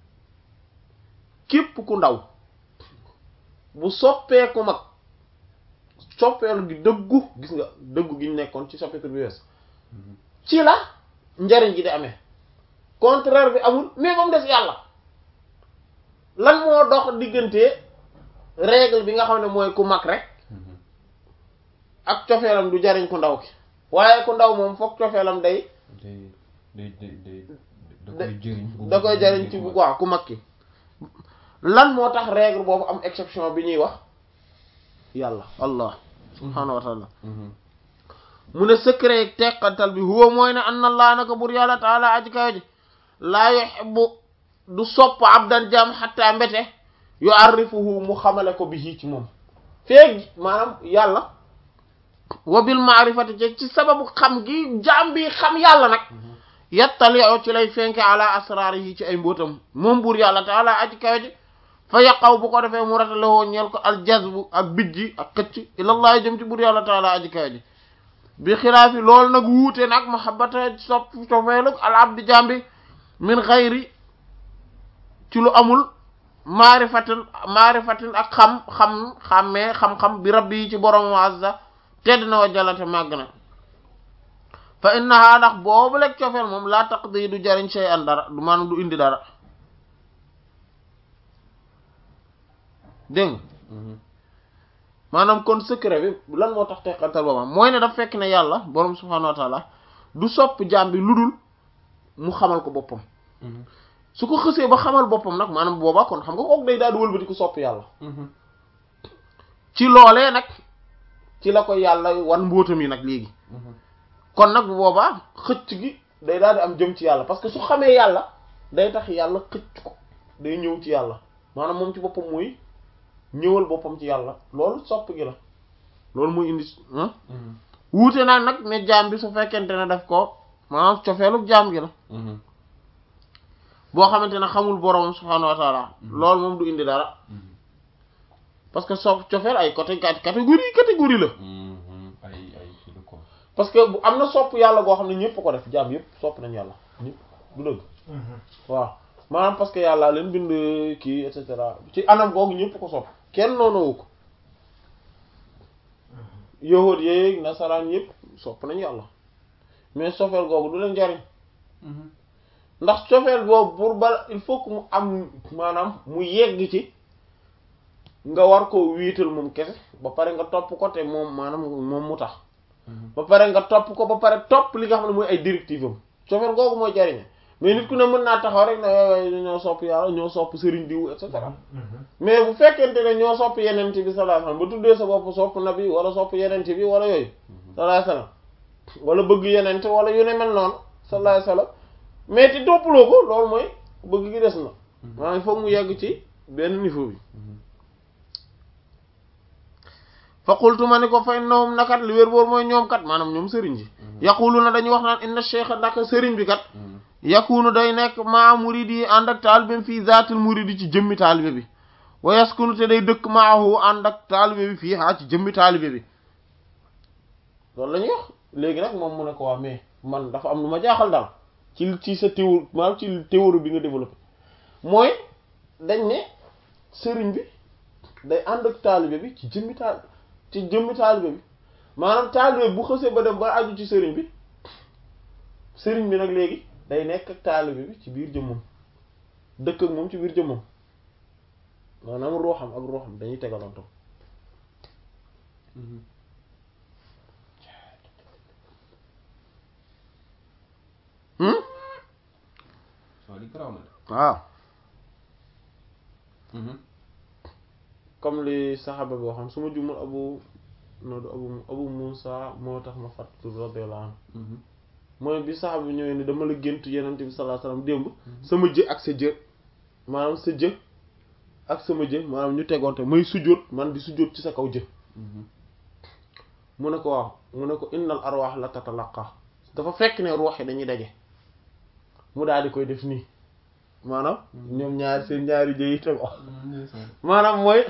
képp ku ndaw bu soppeeku mag soppeelu gi dëggu gis nga dëggu gi ñu nekkoon ci chapitre bi wees ci la njariñ gi di amee contraire bi amul mais ba mu des yàlla lan moo dox diggante règle bi nga xam ne mooy ku mag rek ak cofeelam du jariñ ku ndaw ki waaye ku ndaw moom foog cofeelam day day day day day da koy jëriñ da koy jariñ ci bu waaw ku mag ki lan moo tax règle boobu am exception bi ñuy wax yàlla allah subhaanahu wa taala mu ne secret teqantal bi huwa mooy ne anna allah naka bur yàlla taala aji kawe ji laa yuhibbu du sopp abdan jam xatta mbete yu arrifuhu mu xamale ko bi ci moom feeg maanaam yàlla wa bil maarifati ci ci sababu xam gi jaam bi xam yàlla nag yattali'u ci lay fenke ala asraarihi ci ay mbóotam moom buur yàlla taala aji kawe ji fa yaqaw bu ko defee mu ratalewoo ñeel ko al jazbu ak bijji ak xëcc ilallaah jëm ci buur yàlla taala aji kawe ji bi xilaafi loolu nag wuute nag mahabbata sopp cofeelug al abdi jambi min xayri ci lu amul maarifatin maarifatin ak xam xam xammee xam-xam bi rabbi yi ci borom azza tedd na wa jalante màgg na fa innaha ndax boobu lekk cofeel moom laa taqdi du jariñ shay an dara du maanaam du indi dara dégg nga maanaam kon secret bi lan moo tax teqantal booba mooy ne daf fekk ne yàlla borom subhaanahu wa taala du sopp jaam bi lu dul mu xamal ko boppam su ko xësee ba xamal boppam nag maanaam boobaa kon xam nga kook day daal di wëlbati ko sopp yàlla ci loolee nag ci la ko yàlla wan mbóotam yi nag léegi kon nag bu boobaa xëcc gi day daal di am jëm ci yàlla parce que su xamee yàlla day tax yàlla xëcc ko day ñëw ci yàlla maanaam moom ci boppam mooy ñëwal boppam ci yàlla loolu sopp gi la loolu muy indi wuute naa nag ne jaam bi su fekkente ne daf ko maanaam cofeelu jaam gi la boo xamante ne xamul borom subhaanahu wa taala loolu moom du indi dara parce que so cofeel ay côté catégorie catégorie la ay ay ci la ko parce que bu am na sopp yàlla goo xam ne ñëpp ko def jaam yëpp sopp nañ yàlla ñëpp du dëgg waaw maanaam parce que yàlla leen bind kii et cetera ci anam googu ñëpp ko sopp kenn noonowu ko yahuud yeeg nasaraan yëpp sopp nañ yàlla mais sofeel googu du leen jariñ ndax cofeel boobu pour ba il faut que mu am maanaam mu yegg ci nga war koo wiital moom kese ba pare nga topp ko te moom maanaam moom mu tax ba pare nga topp ko ba pare topp li nga xam ne mooy ay directive am cofeel googu mooy jariñe mais nit ku ne mën naa taxaw rek ne waay ñoo sopp yàlla ñoo sopp sëriñ diw et cetera mais bu fekkente ne ñoo sopp yenent bi sallallahu alayhi wasallam ba tuddee sa bopp sopp nabi wala sopp yenent bi wala yooyu sallallahu alayhi wasallam wala bëgg yenent wala yu ne mel noonu sallallahu alayhi wasallam mais te toppaloo ko loolu mooy bëgg gi des na maanaam il faut mu yegg ci benn niveau bi fa qultu ma ni ko fa innahum nakat li wér boor mooy ñoom kat maanaam ñoom sëriñ ji yaquluna dañuy wax naan inna cheikh naka sëriñ bi kat yakunu day nekk maa muridi yi ànd ak taalibe fii zaatil muridi ci jëmmi taalibe bi wa yaskunu te day dëkk maahu ànd ak taalibe bi fii haa ci jëmmi taalibe bi loolu la ñuy wax léegi nag moom mu ne ko waa mais man dafa am lu ma jaaxal daal ci ci sa théorie maanaam ci théorie bi nga développé mooy dañ ne sëriñ bi day ànd ak taalibe bi ci jëmmi taal ci jëmmi taalibe bi maanaam taalibe bu xësee ba dem ba aju ci sëriñ bi sëriñ bi nag léegi day nekk ak taalibe bi ci biir jëmmam dëkk ak moom ci biir jëmmam maanaam ruuxam ak ruuxam dañuy tegalantoo waaw li garaaw na de. waaw comme li saxaaba bi waxoon su ma jumul abu no du abu abu Musa moo tax ma fàttali radiyallahu anhu mooy bi saxaaba bi ñëwee ni dama la gént yenente bi sallallahu alayhi wasallam démb sama jë ak sa jë maanaam sa jë ak sama jë maanaam ñu tegoonte may sujjóot man di sujjóot ci sa kaw jë mu ne ko waaw mu ne ko innal arwaax la tatalaqa dafa fekk ne ruux yi dañuy daje mu daal di koy def nii maanaam ñoom ñaari seen ñaari jë yi tego maanaam mooy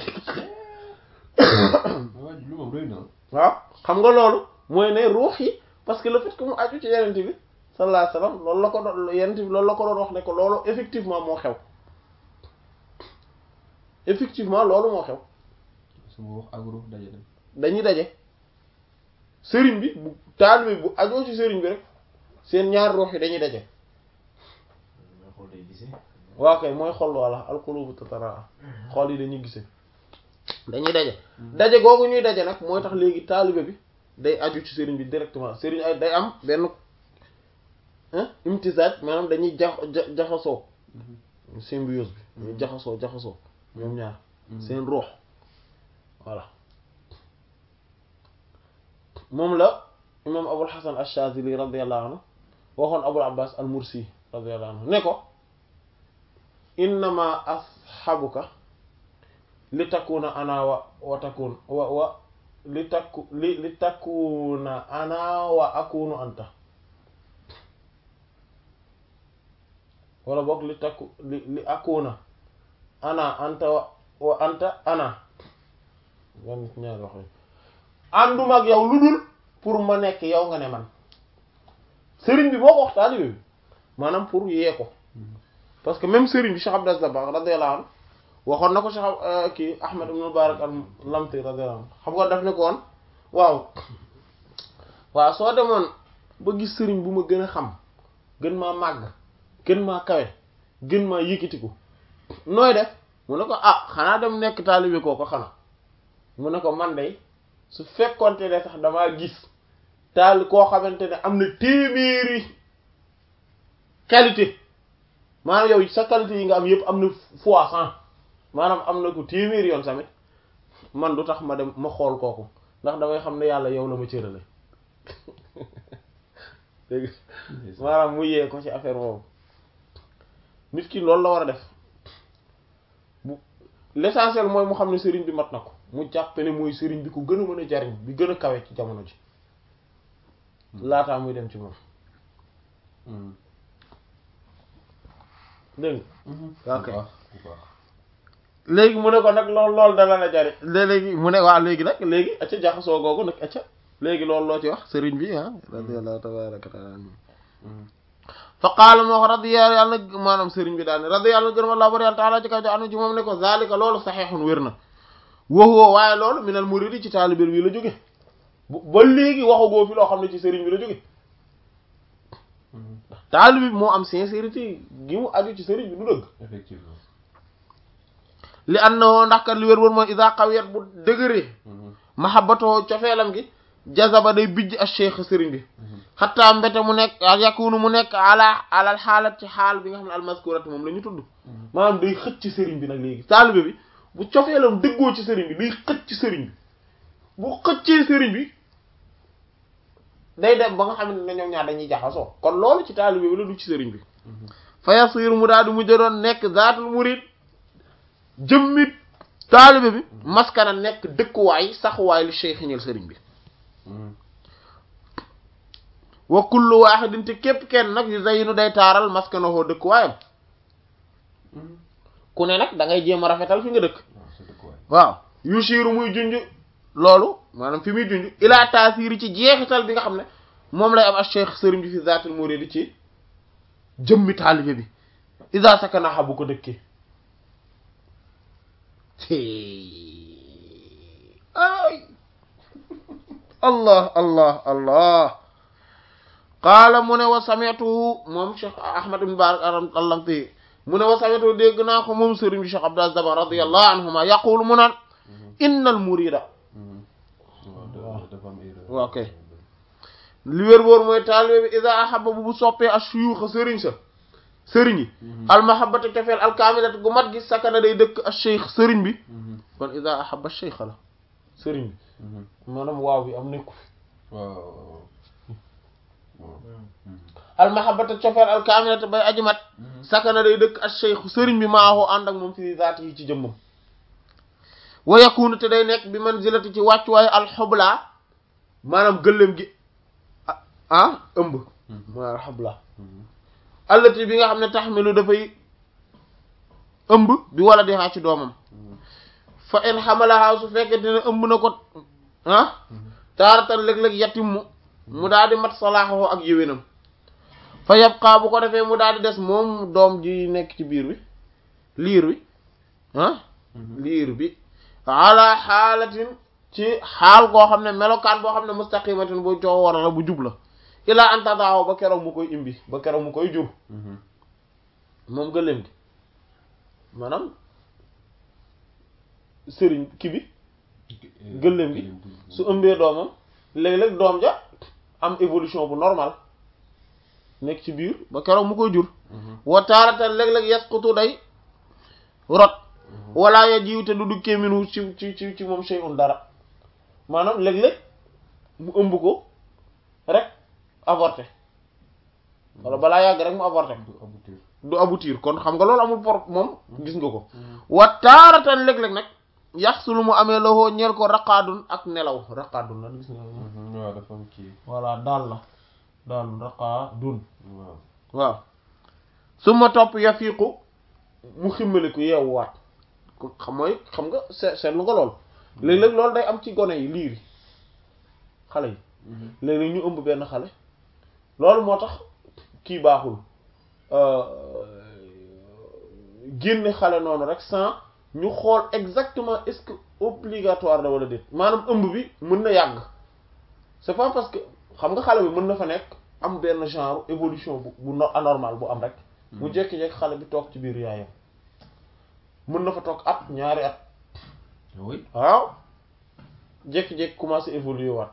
waa ji lu moom rëy na. waaw xam nga loolu mooy ne ruux yi parce que le fait que mu aju ci yenent bi sallallahu alayhi wasallam loolu la ko doon yenent bi loolu la ko doon wax ne ko loolu effectivement moo xew effectivement loolu moo xew su ma wax ak ruux daje dem. dañuy daje sëriñ bi bu taalibe bu ajoo ci sëriñ bi rek seen ñaar ruux yi dañuy daje mooy xool day gisee. waaw kay mooy xol walla alqulubu tatara xol yi dañuy gisee dañuy daje daje googu ñuy daje nag mooy tax léegi taalibe bi day aju ci sëriñ bi directement sëriñ ay day am benn imtisaaj maanaam dañuy jax jaxasoo symbiose bi dañuy jaxasoo jaxasoo ñoom ñaar seen ruux voilà moom la imam abul hasan ash-shazili radiyallahu anhu waxoon abul abbas al mursi radiyallahu anhu ne ko innama asxabuka li takuna ana wa wa takun wa wa li takku li li takuna ana wa akunu anta wala boog li takku li li akuna ana anta wa wa anta ana man ñaari wax ànduma ak yow lu dul pour ma nekk yow nga ne man sëriñ bi boo ko wax taalibe bi maanaam pour yee ko parce que même sëriñ bi Cheikh Abdou Aziz Dabakh radiyallahu anhu waxoon na ko Cheikh kii Ahmad ibn Mubarak al-Lamti radiyallahu anhu xam nga daf ne ko woon waaw waaw soo demoon ba gis sëriñ bu ma gën a xam gën maa màgg gën maa kawe gën maa yëkkatiku nooy def mu ne ko ah xanaa dem nekk taalibe koo ko xanaa mu ne ko man day su fekkonte ne sax damaa gis taal koo xamante ne am na téeméeri qualité maanaam yow sa qualité yi nga am yëpp am na fois cent maanaam am na ko téeméeri yoon tamit man du tax ma dem ma xool kooku ndax damay xam ne yàlla yow la ma cërale dégg maanaam mu yee ko ci affaire boobu nit ki loolu la war a def bu l'essentiel mooy mu xam ne sëriñ bi mat na ko mu jàppe ne mooy sëriñ bi ku gën a mën a jariñ bi gën a kawe ci jamono ji laataa muy dem ci moom dégg nga ok léegi mu ne ko nag lool loolu dana la jariñ léegi mu ne waa léegi nag léegi acca jaxasoo googu nag acca léegi loolu loo ci wax sëriñ bi ah radiyallahu tabaraka taala fa qaala moo ko radiya yàlla na maanaam sëriñ bi daal ne radi yàlla na gërëm allah bari yàlla taala ci kaw jo anu ci moom ne ko zalika loolu saxeexun wér na waxuwoo waaye loolu minal muridi ci taalibel bi la jóge ba léegi waxagoo fi loo xam ne ci sëriñ bi la jóge ndax taalibe bi moo am sincérité gi mu aju ci sëriñ bi du dëgg effectivement li annahu ndax kat li wér wër mooy isa qawiyat bu dëgëree mahabbatoo cofeelam gi jazaba day bijj ak cheikh sëriñ bi xataa mbete mu nekk yakunu mu nekk ala alal xaalat ci xaal bi nga xam ne almaskurat moom la ñu tudd maanaam day xëcc ci sëriñ bi nag léegi taalibe bi bu cofeelam dëggoo ci sëriñ bi day xëcc ci sëriñ bi bu xëccee sëriñ bi day dem ba nga xam ne ñoom ñaar dañuy jaxasoo kon loolu ci taalibe bi la du ci sëriñ bi fa yasir mu daal di mu jëdoon nekk zaatul murid jëmmit taalibe bi maskana nekk dëkkuwaay saxuwaay li cheikh ñeel sëriñ bi wa kullu wahidin te képp kenn nag yu zayinu day taaral maskanahoo dëkkuwaayam ku ne nag da ngay jéem a rafetal fi nga dëkk waaw sa dëkkuwaay waaw yushiru muy junj loolu maanaam fi muy junj ilaa taasiri ci jeexital bi nga xam ne moom lay am ak cheikh sëriñ bi fi zaatul muridi ci jëmmi taalibe bi isa sakanaxa bu ko dëkkee ay allah allah allah qaala mu ne wa sami'tuhu moom cheikh ahmad ibn barak allamti mu ne wa sami'tuhu dégg naa ko moom sëriñ bi cheikh abdul aziz Dabakh radiyallahu anhuma yaqulu mu naan innal murida waaw kay li wér boor mooy taalibe bi ida ahaba bu bu soppee ashuyuxa sëriñ sa sëriñ yi almahabata cofeel alkaamilat gu mat gi sakana day dëkk a cheikh sëriñ bi kon ida ahaba cheikh la sëriñ bi maanaam waaw bi am nekku fi waaw almahabata cofeel alkaamilat bay aji mat sakana day dëkk a cheikh sëriñ bi maaxoo ànd ak moom fi zaati yi ci jëmmam wa yakunu te day nekk bi manzilati ci wàccuwaayu alxubla maanaam gëléem gi ah ëmb maanaam alxubla allati bi nga xam ne taxmilu dafay ëmb bi wala di xaa ci doomam fa in xamalaha su fekkente ne ëmb na ko ah taaratan léeg-léeg yatimmu mu daal di mat salaaxoo ak yéwénam fa yabqaa bu ko defee mu daal di des moom doom ji nekk ci biir bi liir bi ah liir bi ala xaalatin ci xaal koo xam ne melokaan boo xam ne mustaqimatin bu coo war la bu jub la ilaa antadaaw ba keroog mu koy imbi ba keroog mu koy jur moom gëléem gi maanaam sëriñ ki bi gëléem gi su ëmbee doomam léeg-léeg doom ja am évolution bu normal nekk ci biir ba keroog mu koy jur wa taaratan léeg-léeg yasqutu day rot wala ya jiw te du dukkee minu ci ci ci ci moom shay'un dara maanaam léeg-léeg mu ëmb ko rek avorté wala balaa yàgg rek mu avorté du aboutir kon xam nga loolu amul por moom gis nga ko wa taaratan léeg-léeg nag yax su lu mu amee loxoo ñeel ko raqaadun ak nelaw raqaadun la gis nga waaw dafa am kii voilà daal la daal raqaadun waaw waaw su ma topp yafiiqu mu ximmaliku yeewuwaat ko xam mooy xam nga seet seetlu nga lool léeg-léeg loolu day am ci gone yi liir yi xale yi léeg-léeg ñu ëmb benn xale loolu moo tax kii baaxul génne xale noonu rek sans ñu xool exactement est-ce que obligatoire la wala déet maanaam ëmb bi mën na yàgg c'est pas parce que xam nga xale bi mën na fa nekk am benn genre évolution bu bu no- anormal bu am rek mu jékki-jékki xale bi toog ci biir yaayam mën na fa toog at ñaari at oui waaw jékki-jékki commencé évoluer waat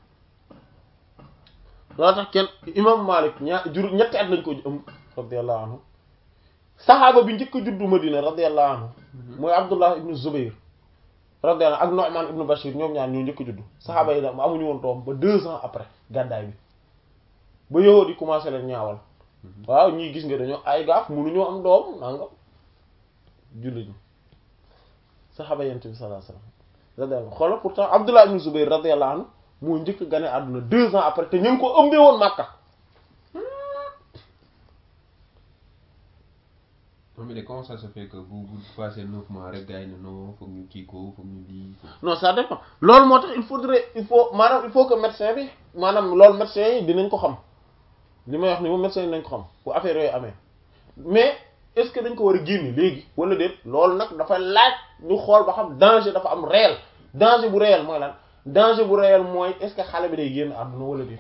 loo tax kenn imam Malik ñaar jur ñetti at lañ ko ëmb radiyallahu anhu saxaaba bi njëkk a juddu Madina radiyallahu anhu mooy Abdullah ibnu Zubayr radiyallahu ak Nu'man ibnu Bashir ñoom ñaar ñoo njëkk a juddu saxaaba yi nag amuñu woon doom ba deux ans après gàddaay bi ba yow di commencé leen ñaawal waaw ñii gis nga dañoo ay gaaf mënuñoo am doom nangam jullit ñi saxaaba yent bi sallallahu alayhi wasallam radiyallahu xoolal pourtant Abdullah ibn Zubayr radiyallahu anhu moo njëkk gane àdduna deux ans après te ñu ngi ko ëmbee woon Makka non mais comment ça se fait que bu bu passé neuf mois rek gars yi ne non foog ñu kii ko foog ñu lii non ça dépend loolu moo tax il faudrait il faut maanaam il faut que médecin bi maanaam loolu médecin yi dinañ ko xam li may wax ni moom médecin yi dinañ ko xam bu affaire yooyu amee mais est-ce que dañ ko war a génne léegi wala déet loolu nag dafa laaj ñu xool ba xam danger dafa am réel danger bu réel mooy lan danger bu réel mooy est-ce que xale bi day génn àdduna wala déet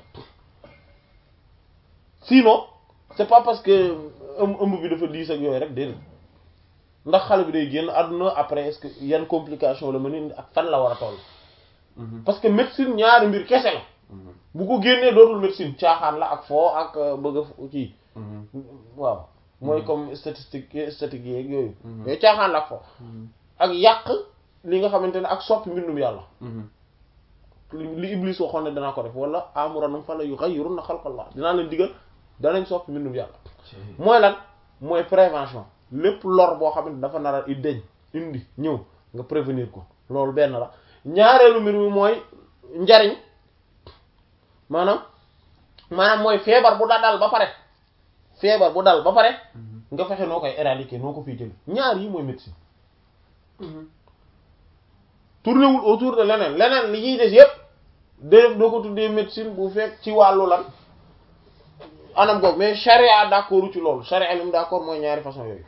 sinon c'est pas parce que ëmb ëmb bi dafa diis ak yooyu rek déedéet ndax xale bi day génn àdduna après est-ce que yan complication la mën a ak fan la war a toll parce que médecine ñaari mbir kese la bu ko génnee dootul médecine caaxaan la ak foo ak bëgg a kii waaw mooy comme statistique statistique yeeg yooyu yooyu caaxaan la ak foo ak yàq li nga xamante ne ak soppi mbindum yàlla li Iblis waxoon ne danaa ko def wala amuranum fa la yughayyirunna xalqallah dinaa leen digal danañ soppi mbindum yàlla mooy lan mooy prévention lépp lor boo xam ne dafa nar a i deñ indi ñëw nga prévenir ko loolu benn la ñaareelu mbir mi mooy njariñ maanaam maanaam mooy feebar bu da dal ba pare feebar bu dal ba pare nga fexe noo koy éradiquer noo ko fiy jël ñaar yi mooy médecine tourné wul autour de leneen leneen li ñuy des yépp def doo ko tuddee médecine bu fekk ci wàllu lan anam goog mais charia d'accord ci loolu charia li mu d'accord mooy ñaari façon yooyu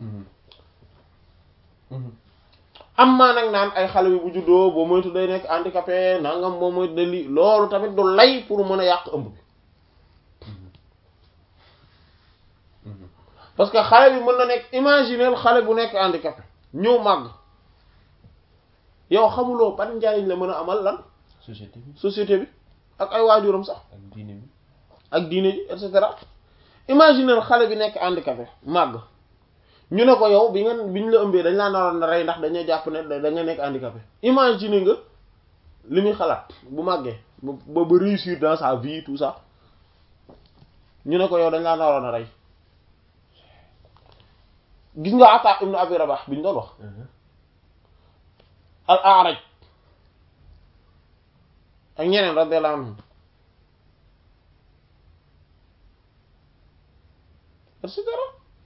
am maa nag naan ay xale bi bu juddoo boo moytu day nekk handicapé nangam boo moytu day lii loolu tamit du lay pour mën a yàq ëmb bi parce que xale bi mën na nekk imaginer xale bu nekk handicapé ñëw màgg yow xamuloo ban njariñ la mën a amal lan société bi société bi ak ay waajuram sax ak diine bi ak diine ji et cetera imaginer xale bi nekk handicapé màgg ñu ne ko yow bi nga bi ñu la ëmbee dañ laa naroon na rey ndax dañoo jàpp ne da nga nekk handicapé imaginer nga li muy xalaat bu màggee ba ba réussir dans sa vie tout ça ñu ne ko yow dañ laa naroon a rey gis nga Ata ibn Abi Rabah bi ñu doon wax al A'raj ak ñeneen radiyallahu anhum et cetera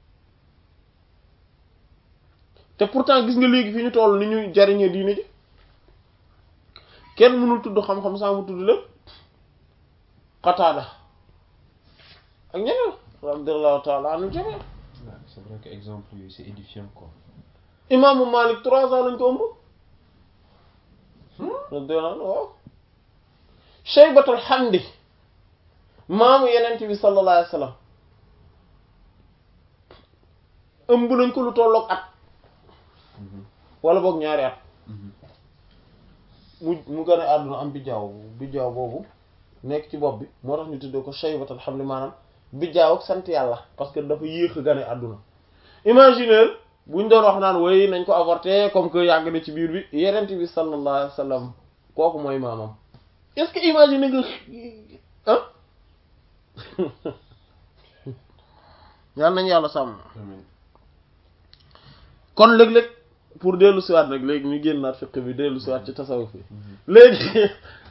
te pourtant gis nga léegi fi ñu toll ni ñuy jariñee diine ji kenn mënul tudd xam-xam saa mu tudd lépp Qataada ak ñeneen radiyallahu ta'ala anhu jami waaw c'est vrai que exemple yooyu c'est édifiant quoi imaamu Malik trois ans lañ ko ëmb radiyallahu anhu waaw Shaybatul Hamdi maamu yenent bi sallallahu alayhi wa sallam ëmb nañ ko lu tolloog at wala boog ñaari at mu mu gën a àdduna am bijjaaw bijjaaw boobu nekk ci bopp bi moo tax ñu tuddee ko shaybatul hamli maanaam bijjaaw ak sant yàlla parce que dafa yéex a gën a àdduna imaginer buñ doon wax naan woy nañ ko avorter comme que yàgg na ci biir bi yenent bi sallallahu alayhi wa sallam kooku mooy maamam est-ce que imaginer nga ah yàlla nañu yàlla sàmm amiin kon léeg-léeg pour dellu siwaat nag léegi ñu génnaat fiqh bi dellu siwaat ci tasawuf bi léegi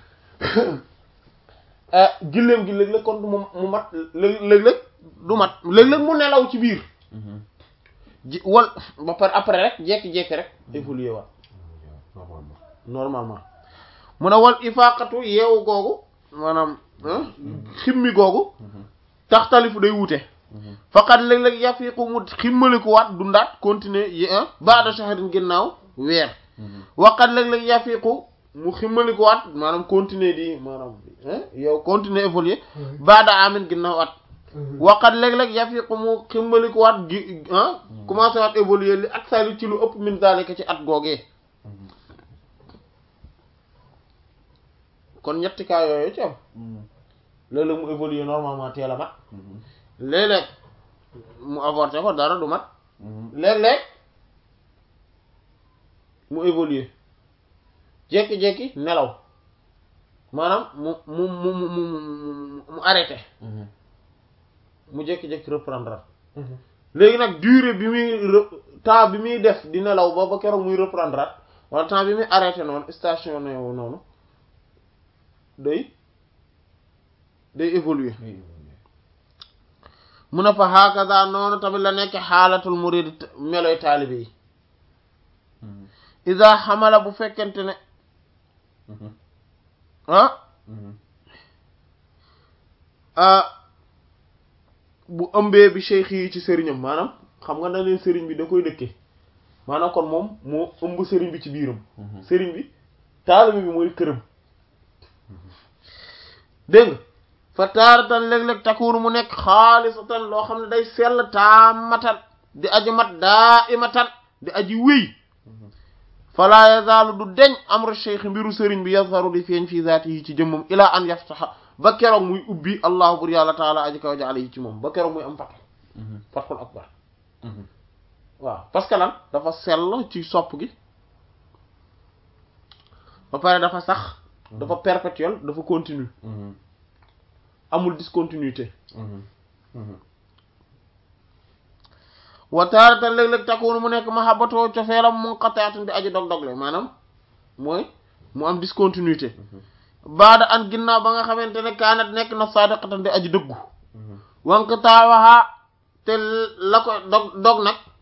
gilleem gi léeg-léeg kon du mu mu mat léeg-léeg du mat léeg-léeg mu nelaw ci biir ji wal ba pare après rek jekki-jekki rek évoluer waat normalement normalement mu ne wal ifaqatu yeewu googu maanaam ximmi googu taxtalifu day wute faqat léeg-léeg yafiqu mu ximmaliku waat dundaat continuer yi baada shahrin ginnaaw weer waqat léeg-léeg yafiqu mu ximmaliku waat maanaam continuer di maanaam yow continuer évoluer baada amin ginnaaw at waqat léeg-léeg yafiqu mu ximmaliku waat gi commencé waat évoluer li ak sali ci lu ëpp min zalika ci at googee kon ñetti cas yooyu ci am léeg-léeg mu évoluer normalement teel a mat léeg-léeg mu avorté ko dara du mat léeg-léeg mu évoluer jékki-jékki nelaw maanaam mu mu mu mu mu mu arrêté mu jékki-jékki reprendre léegi nag durée bi muy temps bi muy def di nelaw ba ba keroog muy reprendre wala temps bi muy arrêté noonu stationné wu noonu day day évoluer mu ne fa hakaza noonu tamit la nekk xaalatul murid meloy taalibe yi isa xamala bu fekkente ne ah bu ëmbee bi cheikh yi ci sëriñam maanaam xam nga na leen sëriñ bi da koy dëkkee maanaam kon moom moo ëmb sëriñ bi ci biiram sëriñ bi taalibe bi mooy këram dégg nga fa taaratan léeg-léeg takkuunu mu nekk xaalisatan loo xam ne day sell taamatan di aji mat daa imatan di aji wéy fala yazaalu du deñ amru cheikh mbiru sëriñ bi yazharu di feeñ fii zaati yi ci jëmmam ilaa an yaftaxa ba keroog muy ubbi allahu bur yàlla taala aji kaw jaale yi ci moom ba keroog muy am fatx fatxul akbar waaw parce que lan dafa sell ci sopp gi ba pare dafa sax dafa perpétuel dafa continue amul discontinuité wa taaratan léeg-léeg takkuunu mu nekk mahabbatoo cofeelam munqati'atun di aji dog-dogle maanaam mooy mu am discontinuité baada an ginnaaw ba nga xamante ne kaanat nekk na sadiqatan di aji dëggu wank taawaxaa te la ko dog dog nag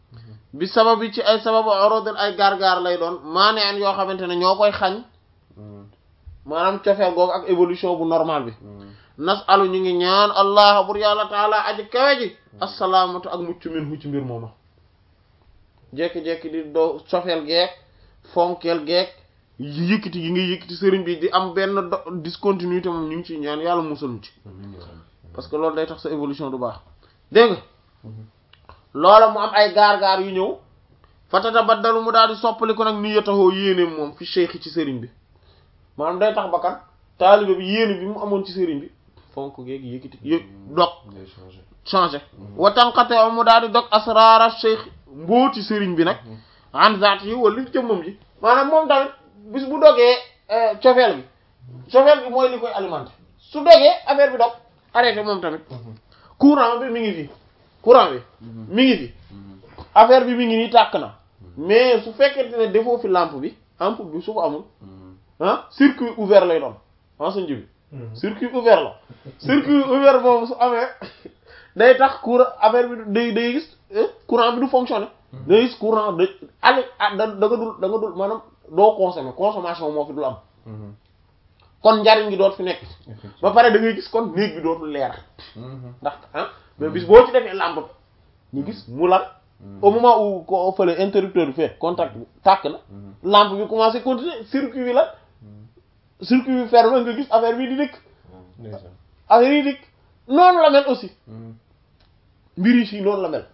bi sabab yi ci ay sababu orodel ay gaar-gaar lay doon maane an yoo xamante ne ñoo koy xañ maanaam cofeel googu ak évolution bu normal bi nas alu ñu ngi ñaan allah bur yàlla taala aji kawe ji assalaamatu ak mucc min hu ci mbir mooma jekki-jekki di doo cofeel geek fonkeel geek yëkkati gi nga yëkkati sëriñ bi di am benn do discontinuité moom ñu ngi ciy ñaan yàlla musal mu ci parce que loolu day tax sa évolution du baax dégg nga loola mu am ay gaar-gaar yu ñëw fatata baddalu mu daal di soppali ko nag ni yotahoo yéeneem moom fi cheikh ci sëriñ bi maanaam day tax bakkan taalibe bi yéene bi mu amoon ci sëriñ bi fonk geeg yëkkati yëg dog changé wa tànqate o mu daal di dog asraara cheikh mbooti sëriñ bi nag an zaat yi wala li jëmmam ji maanaam moom tamit bis bu dogee cofeel bi cofeel bi mooy li koy alimenté su dogee affaire bi dog arrêté moom tamit courant bi mi ngi fi courant bi mi ngi fi affaire bi mi ngi nii tàkk na mais su fekkente ne defoo fi lampe bi lampe bi su ko amul ah circuit ouvert lay doon en sa njibi circuit ouvert la circuit ouvert boobu su amee day tax courant affaire bi day day gis courant bi du fonctionner day gis courant da ali da da nga dul da nga dul maanaam doo consommer consommation moo fi dul am kon njariñ gi doot fi nekk ba pare da ngay gis kon néeg bi dootul leer ndax ah mais bis boo ci defee lampe bi ñu gis mu lan au moment où ko fële interrupteur bi fait contact bi tàkk na lampe bi commencé continuer circuit bi la circuit bi fermé nga gis affaire bi di dëkk affaire yi dëkk noonu la mel aussi mbir yi fii noonu la mel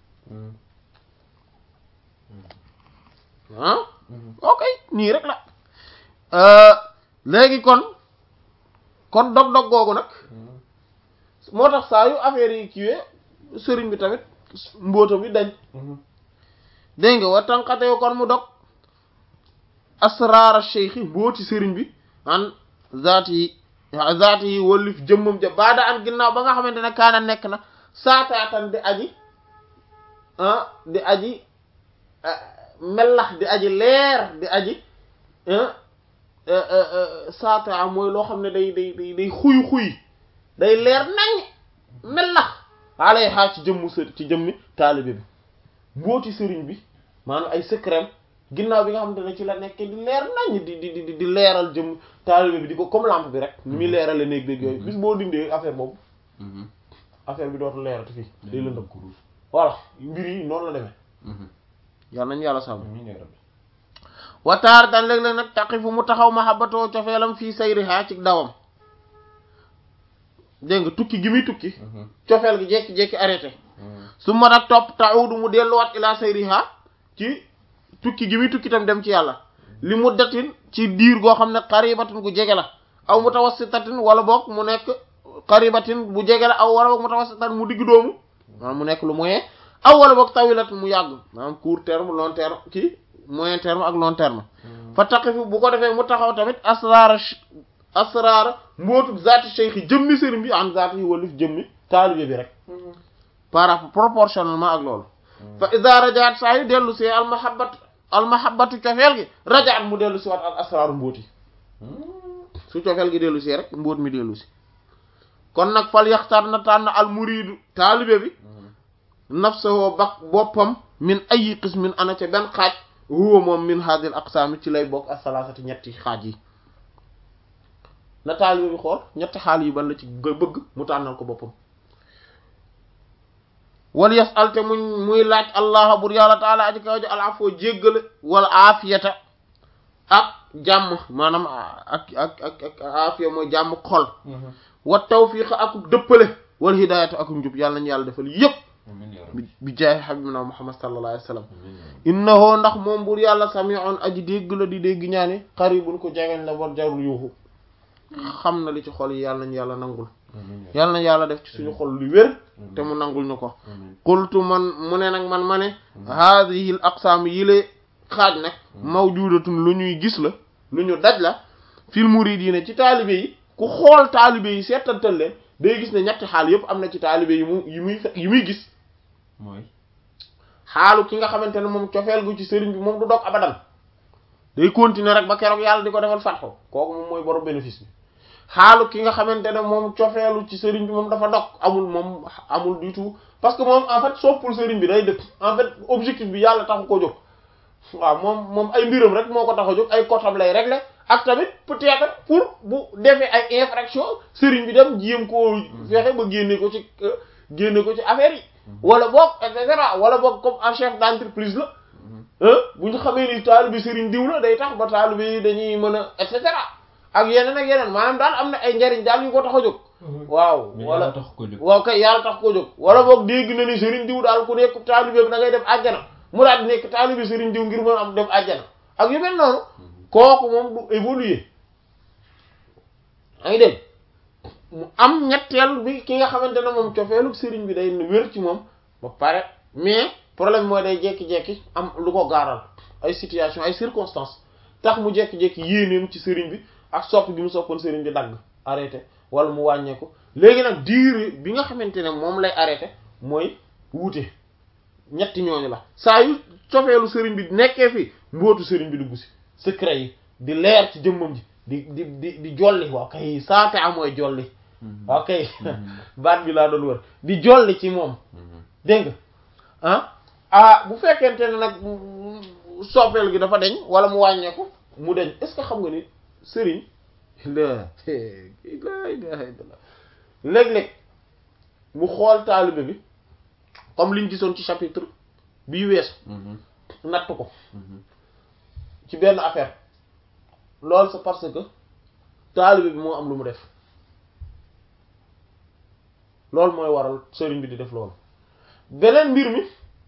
ah ok nii rek la léegi kon kon dog-dog googu nag moo tax saa yu affaire yi kiiwee sëriñ bi tamit mbóotam bi dañ dégg nga wa tànqate kon mu dog asraara cheikh mbooti sëriñ bi an zaati yi zaati yi wallif jëmmam ja baada an ginnaaw ba nga xamante ne kaana nekk na saataatan di aji ah di aji melax di aji leer di aji saata mooy loo xam ne day day day day xuy xuy day leer nañ melax alay xaa ci jëmmu sër ci jëmmi taalibe bi mbooti sëriñ bi maanaam ay secret ginnaaw bi nga xamante ne ci la nekk di leer nañ di di di di leeral jëm taalibe bi di ko comme lampe bi rek ni muy leerale néeg béeg yooyu bis boo dindee affaire boobu affaire bi dootul leerati fii day lëndëm voilà mbir yi noonu la demee yàlla nañu yàlla sàmm wataar dan léeg-léeg nag taqi fu mu taxaw mahabbatoo cofeelam fii sayriha ci dawam dégg nga tukki gi muy tukki cofeel gi jekki-jekki arrêté su ma nag topp taudu mu delluwaat ila sayriha ci tukki gi muy tukki tam dem ci yàlla li mu datin ci diir goo xam ne xaribatin gu jege la aw mutawassitatin wala boog mu nekk xaribatin bu jege la aw wala boog mutawassitatin mu digg doomu maanaam mu nekk lu moyen aw wala boog tawilatin mu yàgg maanaam court terme long terme kii moyen terme ak long terme fa taqifu bu ko defee mu taxaw tamit asraara asraara mbootu zaati cheikh yi jëmmi sëriñ bi an zaati yi walif jëmmi taalibe bi rek par rapport proportionnellement ak loolu fa ida rajaat saa yu dellu si almahabat almahabatu cofeel gi rajaat mu dellu si waat al asraaru mbóoti su cofeel gi dellu si rek mbóot mi dellu si kon nag fal yaxtar na tànn al muridu taalibe bi nafsahu bak boppam min ayi qismin ana ca benn xaaj huwa moom min hadil aqsaami ci lay bokk asalaasati ñetti xaaj yi na taalibe bi xool ñetti xaal yi ban la ci bëgg mu tànnal ko boppam wal yasal te muñ muy laaj allah bur yàlla taala aji kaw ji alafoo jéggale wala aafiyata ak jàmm maanaam ak ak ak ak aafiya mooy jàmm xol wa tawfiq ak dëppale wal hidayata ak njub yàlla nañu yàlla defal yépp bi jaay habibina muhammad sallallahu alayhi wa sallam innahu ndax moom bur yàlla sami'un aji dégg la di dégg ñaani qaribun ko jegeñ la war jarul yuuxu xam na li ci xol yi yàlla nañu yàlla nangul yàlla na yàlla def ci suñu xol lu wér te mu nangul ñu ko qultu man mu ne nag man ma ne haadihi l aqsaam yi la xaaj nag mawjudatun lu ñuy gis la lu ñu daj la fil muridiina ci taalibe yi ku xool taalibe yi seetantal leen day gis ne ñetti xaal yépp am na ci taalibe yi mu yi muy yi muy gis mooy xaalu ki nga xamante ne moom cofeel gu ci sëriñ bi moom du dog abadan day continuer rek ba keroog yàlla di ko defal fatxo kooku moom mooy borom bénéfice bi xaalu ki nga xamante ne moom cofeelu ci sëriñ bi moom dafa dog amul moom amul du tout parce que moom en fait soppul sëriñ bi day dëkk en fait objectif bi yàlla taxu ko jóg waaw moom moom ay mbiram rek moo ko tax a jóg ay kotam lay régler ak tamit peut-être pour bu defee ay infraction sëriñ bi dem jéem koo fexe ba génne ko ci génne ko ci affaire yi wala boog et cetera wala boog comme un chef d'entreprise la bu ñu xamee ni taalibe sëriñ diw la day tax ba taalibe yi dañuy mën a et cetera ak yeneen ak yeneen maanaam daal am na ay njariñ daal yu ko tax a jóg waaw mais wala yàlla tax ko jóg waaw kay yàlla tax ko jóg wala boog dégg na ni sëriñ diw daal ku nekk taalibe bi da ngay dem àjjana mu daal di nekk taalibe sëriñ diw ngir mën am dem àjjana ak yu mel noonu kooku moom du évoluer ay dégg mu am ñetteel bi ki nga xamante ne moom cofeelu sëriñ bi day wér ci moom ba pare mais problème mooy day jekki-jekki am lu ko gaaral ay situation ay circonstances tax mu jekki-jekki yéeneem ci sëriñ bi ak sopp gi mu soppoon sëriñ bi dagg arrêté wala mu wàññeeku léegi nag durée bi nga xamante ne moom lay arrêté mooy wuute ñetti ñooñu la saa yu cofeelu sëriñ bi nekkee fi mbootu sëriñ bi dugg si secret yi di leer ci jëmmam ji di di di di jolli waaw kay saate am mooy jolli waaw kay baat bi laa doon wër di jolli ci moom dégg nga ah ah bu fekkente ne nag soppeel gi dafa deñ wala mu wàññeeku mu deñ est-ce que xam nga ni sëriñ la la ilaha illallah léeg-léeg mu xool taalibe bi comme liñ gisoon ci chapitre bii weesu natt ko ci benn affaire loolu c'est parce que taalibe bi moo am lu mu def loolu mooy waral sëriñ bi di def loolu beneen mbir mi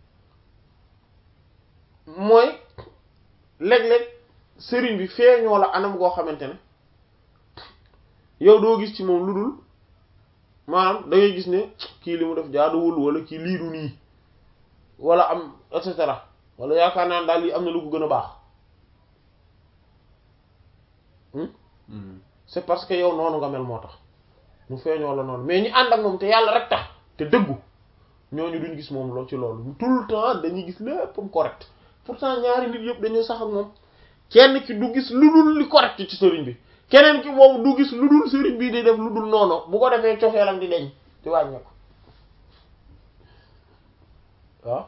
mooy léeg-léeg sëriñ bi feeñoo la anam goo xamante ne yow doo gis ci moom lu dul maanaam da ngay gis ne kii li mu def jaaduwul wala kii lii du nii wala am et cetera wala yaakaar naa daal lii am na lu ko gën a baax c'est parce que yow noonu nga mel moo tax mu feeñoo la noonu mais ñi ànd ak moom te yàlla rek tax te dëggu ñooñu duñ gis moom loo ci loolu tout le temps dañuy gis léppam correct pourtant ñaari nit yëpp dañoo sax ak moom kenn ki du gis lu dul li correct ci sëriñ bi keneen ki boobu du gis lu dul sëriñ bi di def lu dul noonu bu ko defee cofeelam di deñ di wàññeeku waaw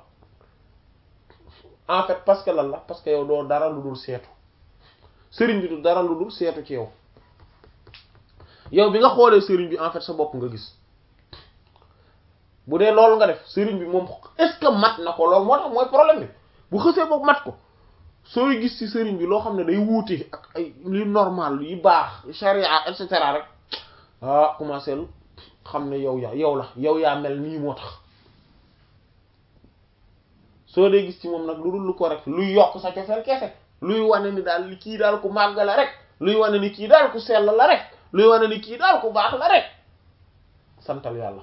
en fait parce que lan la parce que yow doo dara lu dul seetu sëriñ bi du dara lu dul seetu ci yow yow bi nga xoolee sëriñ bi en fait sa bopp nga gis bu dee loolu nga def sëriñ bi moom est-ce que mat na ko loolu moo tax mooy problème bi bu xësee boog mat ko sooy gis ci sëriñ bi loo xam ne day wuute ak ay li normal yi baax charia et cetera rek ah commencé lu xam ne yow yaa yow la yow yaa mel nii moo tax soo dee gis ci moom nag lu dul lu correct luy yokk sa cofeel kese luy wane ni daal li kii daal ku màgg la rek luy wane ni kii daal ku sell la rek luy wane ni kii daal ku baax la rek santal yàlla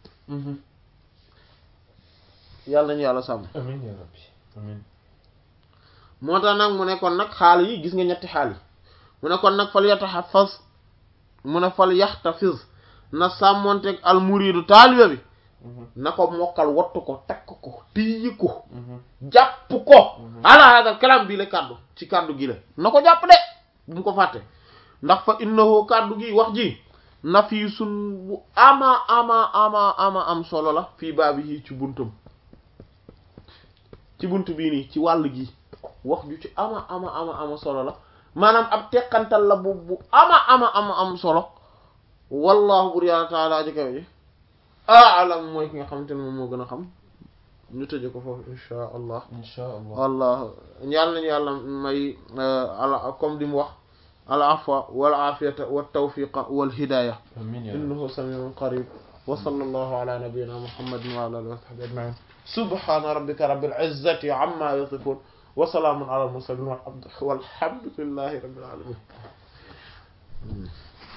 yàlla nañu yàlla sàmm amiin yaa rabbi amiin moo tax nag mu ne kon nag xaal yi gis nga ñetti xaal yi mu ne kon nag fal yatahaffaz mu ne fal yaxtafiz na sàmmonteeg al muridu taalibe bi na ko mokkal wattu ko takk ko téye ko jàpp ko ala hada kalam bii la kàddu ci kàddu gi la na ko jàpp de bu mu ko fàtte ndax fa innahu kàddu gi wax ji nafiisun bu ama ama ama ama am solo la fii baabi yi ci buntum ci bunt bii nii ci wàll gi wax ju ci ama ama ama ama solo la maanaam ab teqantal la bu bu ama ama ama am solo wallahu bur yàlla taala aji kaw ji aalam mooy ki nga xamante ne moom moo gën a xam ñu tëje ko foofu insha allah insha allah wallah yàlla nañu yàlla may ala comme di mu wax al afwa wal afiyata wat tawfiqa wal hidaya amiin yaa rabbi innahu samiun qarib wa sallallahu ala nabiyyina muhammadin wa ala alihi wa sahbihi ajma'in subhana rabbika rabbil izzati amma yasifun wa salamun ala al mursalin walhamdulillahi rabbil alamin